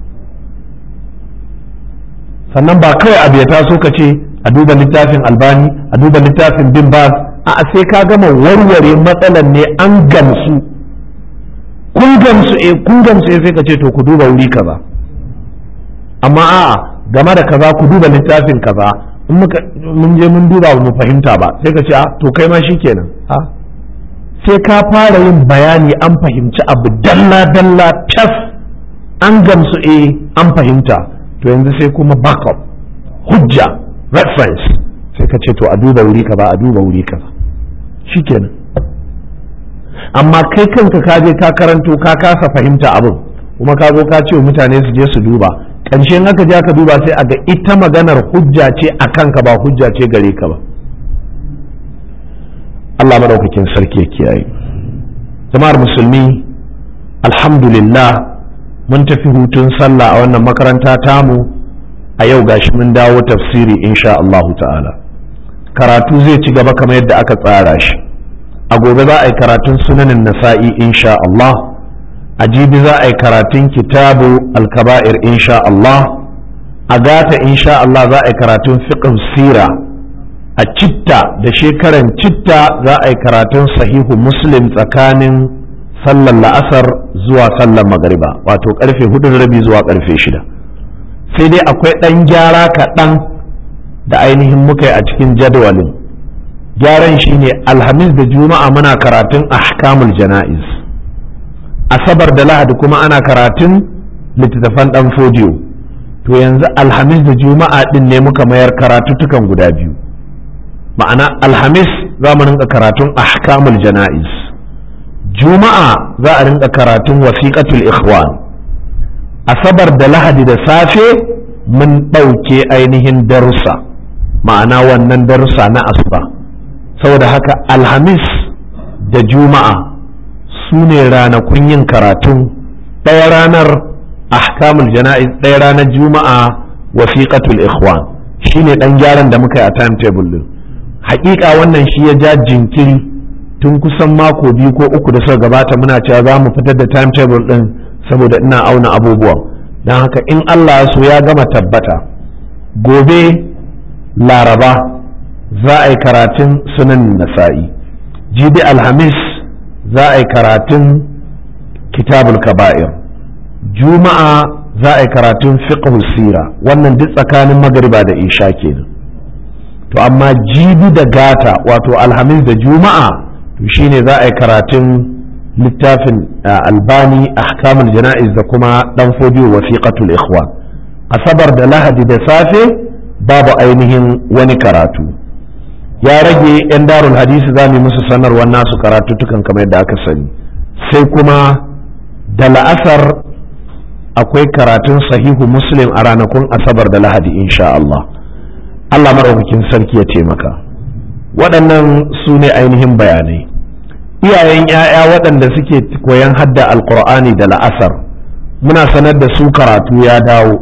sannan ba kawai abu ya taso ka ce a duba littafin albani a duba littafin bin baz a sai ka gama warware matsalar ne an gamsu kun gamsu eh kun gamsu eh sai ka ce to ku duba wuri kaza amma a'a game da kaza ku duba littafin kaza in muka mun je mun duba mu fahimta ba sai ka ce a to kai ma shikenan a sai ka fara yin bayani an fahimci abu dalla dalla tas an gamsu eh an fahimta to yanzu sai kuma backup hujja reference sai ka ce to a duba wuri kaza a duba wuri kaza shikenan amma kai kanka ka je ka karanto ka kasa fahimta abin kuma ka zo ka ce mutane su je su duba ƙarshen aka je aka duba sai a ga ita maganar hujja ce a kanka ba hujja ce gare ka ba Allah madaukakin sarki ya kiyaye jama'ar musulmi alhamdulillah mun tafi hutun sallah a wannan makaranta tamu a yau gashi mun dawo tafsiri insha Allah ta'ala karatu zai ci gaba kamar yadda aka tsara shi a gobe za a yi karatun sunanin nasa'i insha Allah a jibi za a yi karatun kitabu alkaba'ir insha Allah a gata insha Allah za a yi karatun fiqh sira a citta da shekaran citta za a yi karatun sahihu muslim tsakanin sallar la'asar zuwa sallar magariba wato karfe hudu da rabi zuwa karfe shida sai dai akwai ɗan gyara kaɗan da ainihin muka yi a cikin jadawalin gyaran shine alhamis da juma'a muna karatun ahkamul jana'iz asabar da lahadi kuma ana karatun littattafan ɗan fodiyo to yanzu alhamis da juma'a ɗin ne muka mayar karatutukan guda biyu ma'ana alhamis za mu rinka karatun ahkamul jana'iz juma'a za a rinka karatun wasiƙatul ikhwan asabar da lahadi da safe mun ɗauke ainihin darussa ma'ana wannan darussa na asuba saboda haka alhamis da juma'a su ne ranakun yin karatun ɗaya ranar ahkamul jana'iz ɗaya ranar juma'a wasiqatul ikhwan shine ɗan gyaran da muka yi a timetable din haƙiƙa wannan shi ya ja jinkiri tun kusan mako biyu ko uku da suka gabata muna cewa za mu fitar da timetable din saboda ina auna abubuwan don haka in Allah ya so ya gama tabbata gobe laraba za a yi karatun sunan nasa'i jibi alhamis za a yi karatun kitabul kaba'ir juma'a za a yi karatun fiqh sira wannan duk tsakanin magariba da isha kenan to amma jibi da gata wato alhamis da juma'a to shine za a yi karatun littafin albani ahkamul jana'iz da kuma dan fodiyo wasiqatul ikhwan asabar da lahadi da safe babu ainihin wani karatu ya rage 'yan darul hadisi za mu musu sanarwar nasu karatuttukan kamar yadda aka sani sai kuma da la'asar akwai karatun sahihu muslim a ranakun asabar da lahadi insha Allah Allah maɗaukakin sarki ya taimaka waɗannan su ne ainihin bayanai iyayen 'ya'ya waɗanda suke koyan hadda alkur'ani da la'asar muna sanar da su karatu ya dawo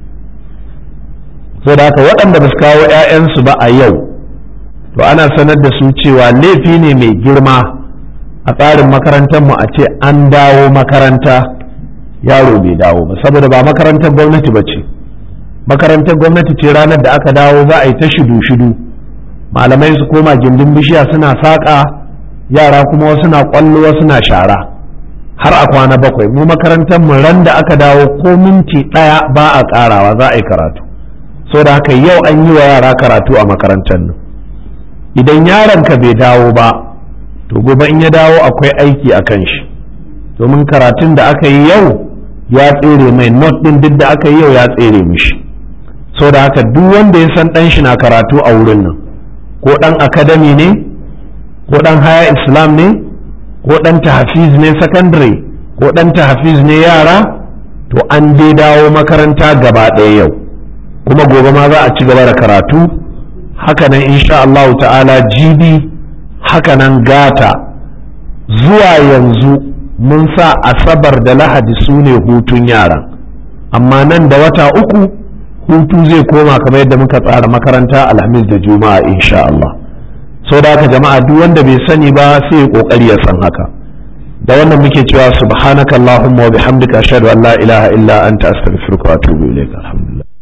so da haka waɗanda ba su kawo 'ya'yansu ba a yau to ana sanar da su cewa laifi ne mai girma a tsarin makarantar mu a ce an dawo makaranta yaro bai dawo ba saboda ba makarantar gwamnati ba ce makarantar gwamnati ce ranar da aka dawo za a yi ta shidu-shidu malamai su koma gindin bishiya suna saƙa yara kuma wasu na ƙwallo wasu na shara har a kwana bakwai mu makarantar mu ran da aka dawo ko minti ɗaya ba a ƙarawa za a yi karatu saboda haka yau an yi wa yara karatu a makarantar nan idan yaron ka bai dawo ba to gobe in ya dawo akwai aiki a kan shi domin karatun da aka yi yau ya tsere mai not din duk da aka yi yau ya tsere mishi da haka duk wanda ya san dan shi na karatu a wurin nan ko dan academy ne ko dan haya islam ne ko dan tahfiz ne secondary ko dan tahfiz ne yara to an dai dawo makaranta gaba ɗaya yau kuma gobe ma za a ci gaba da karatu hakanan insha Allah ta'ala jibi hakanan gata zuwa yanzu mun sa asabar da lahadi su ne hutun yaran amma nan da wata uku hutu zai koma kamar yadda muka tsara makaranta alhamis da juma'a insha Allah sau da haka jama'a duk wanda bai sani ba sai ya kokari ya san haka da wannan muke cewa subhanakallahumma wa bihamdika ashhadu an la ilaha illa anta astaghfiruka wa atubu ilaik alhamdulillah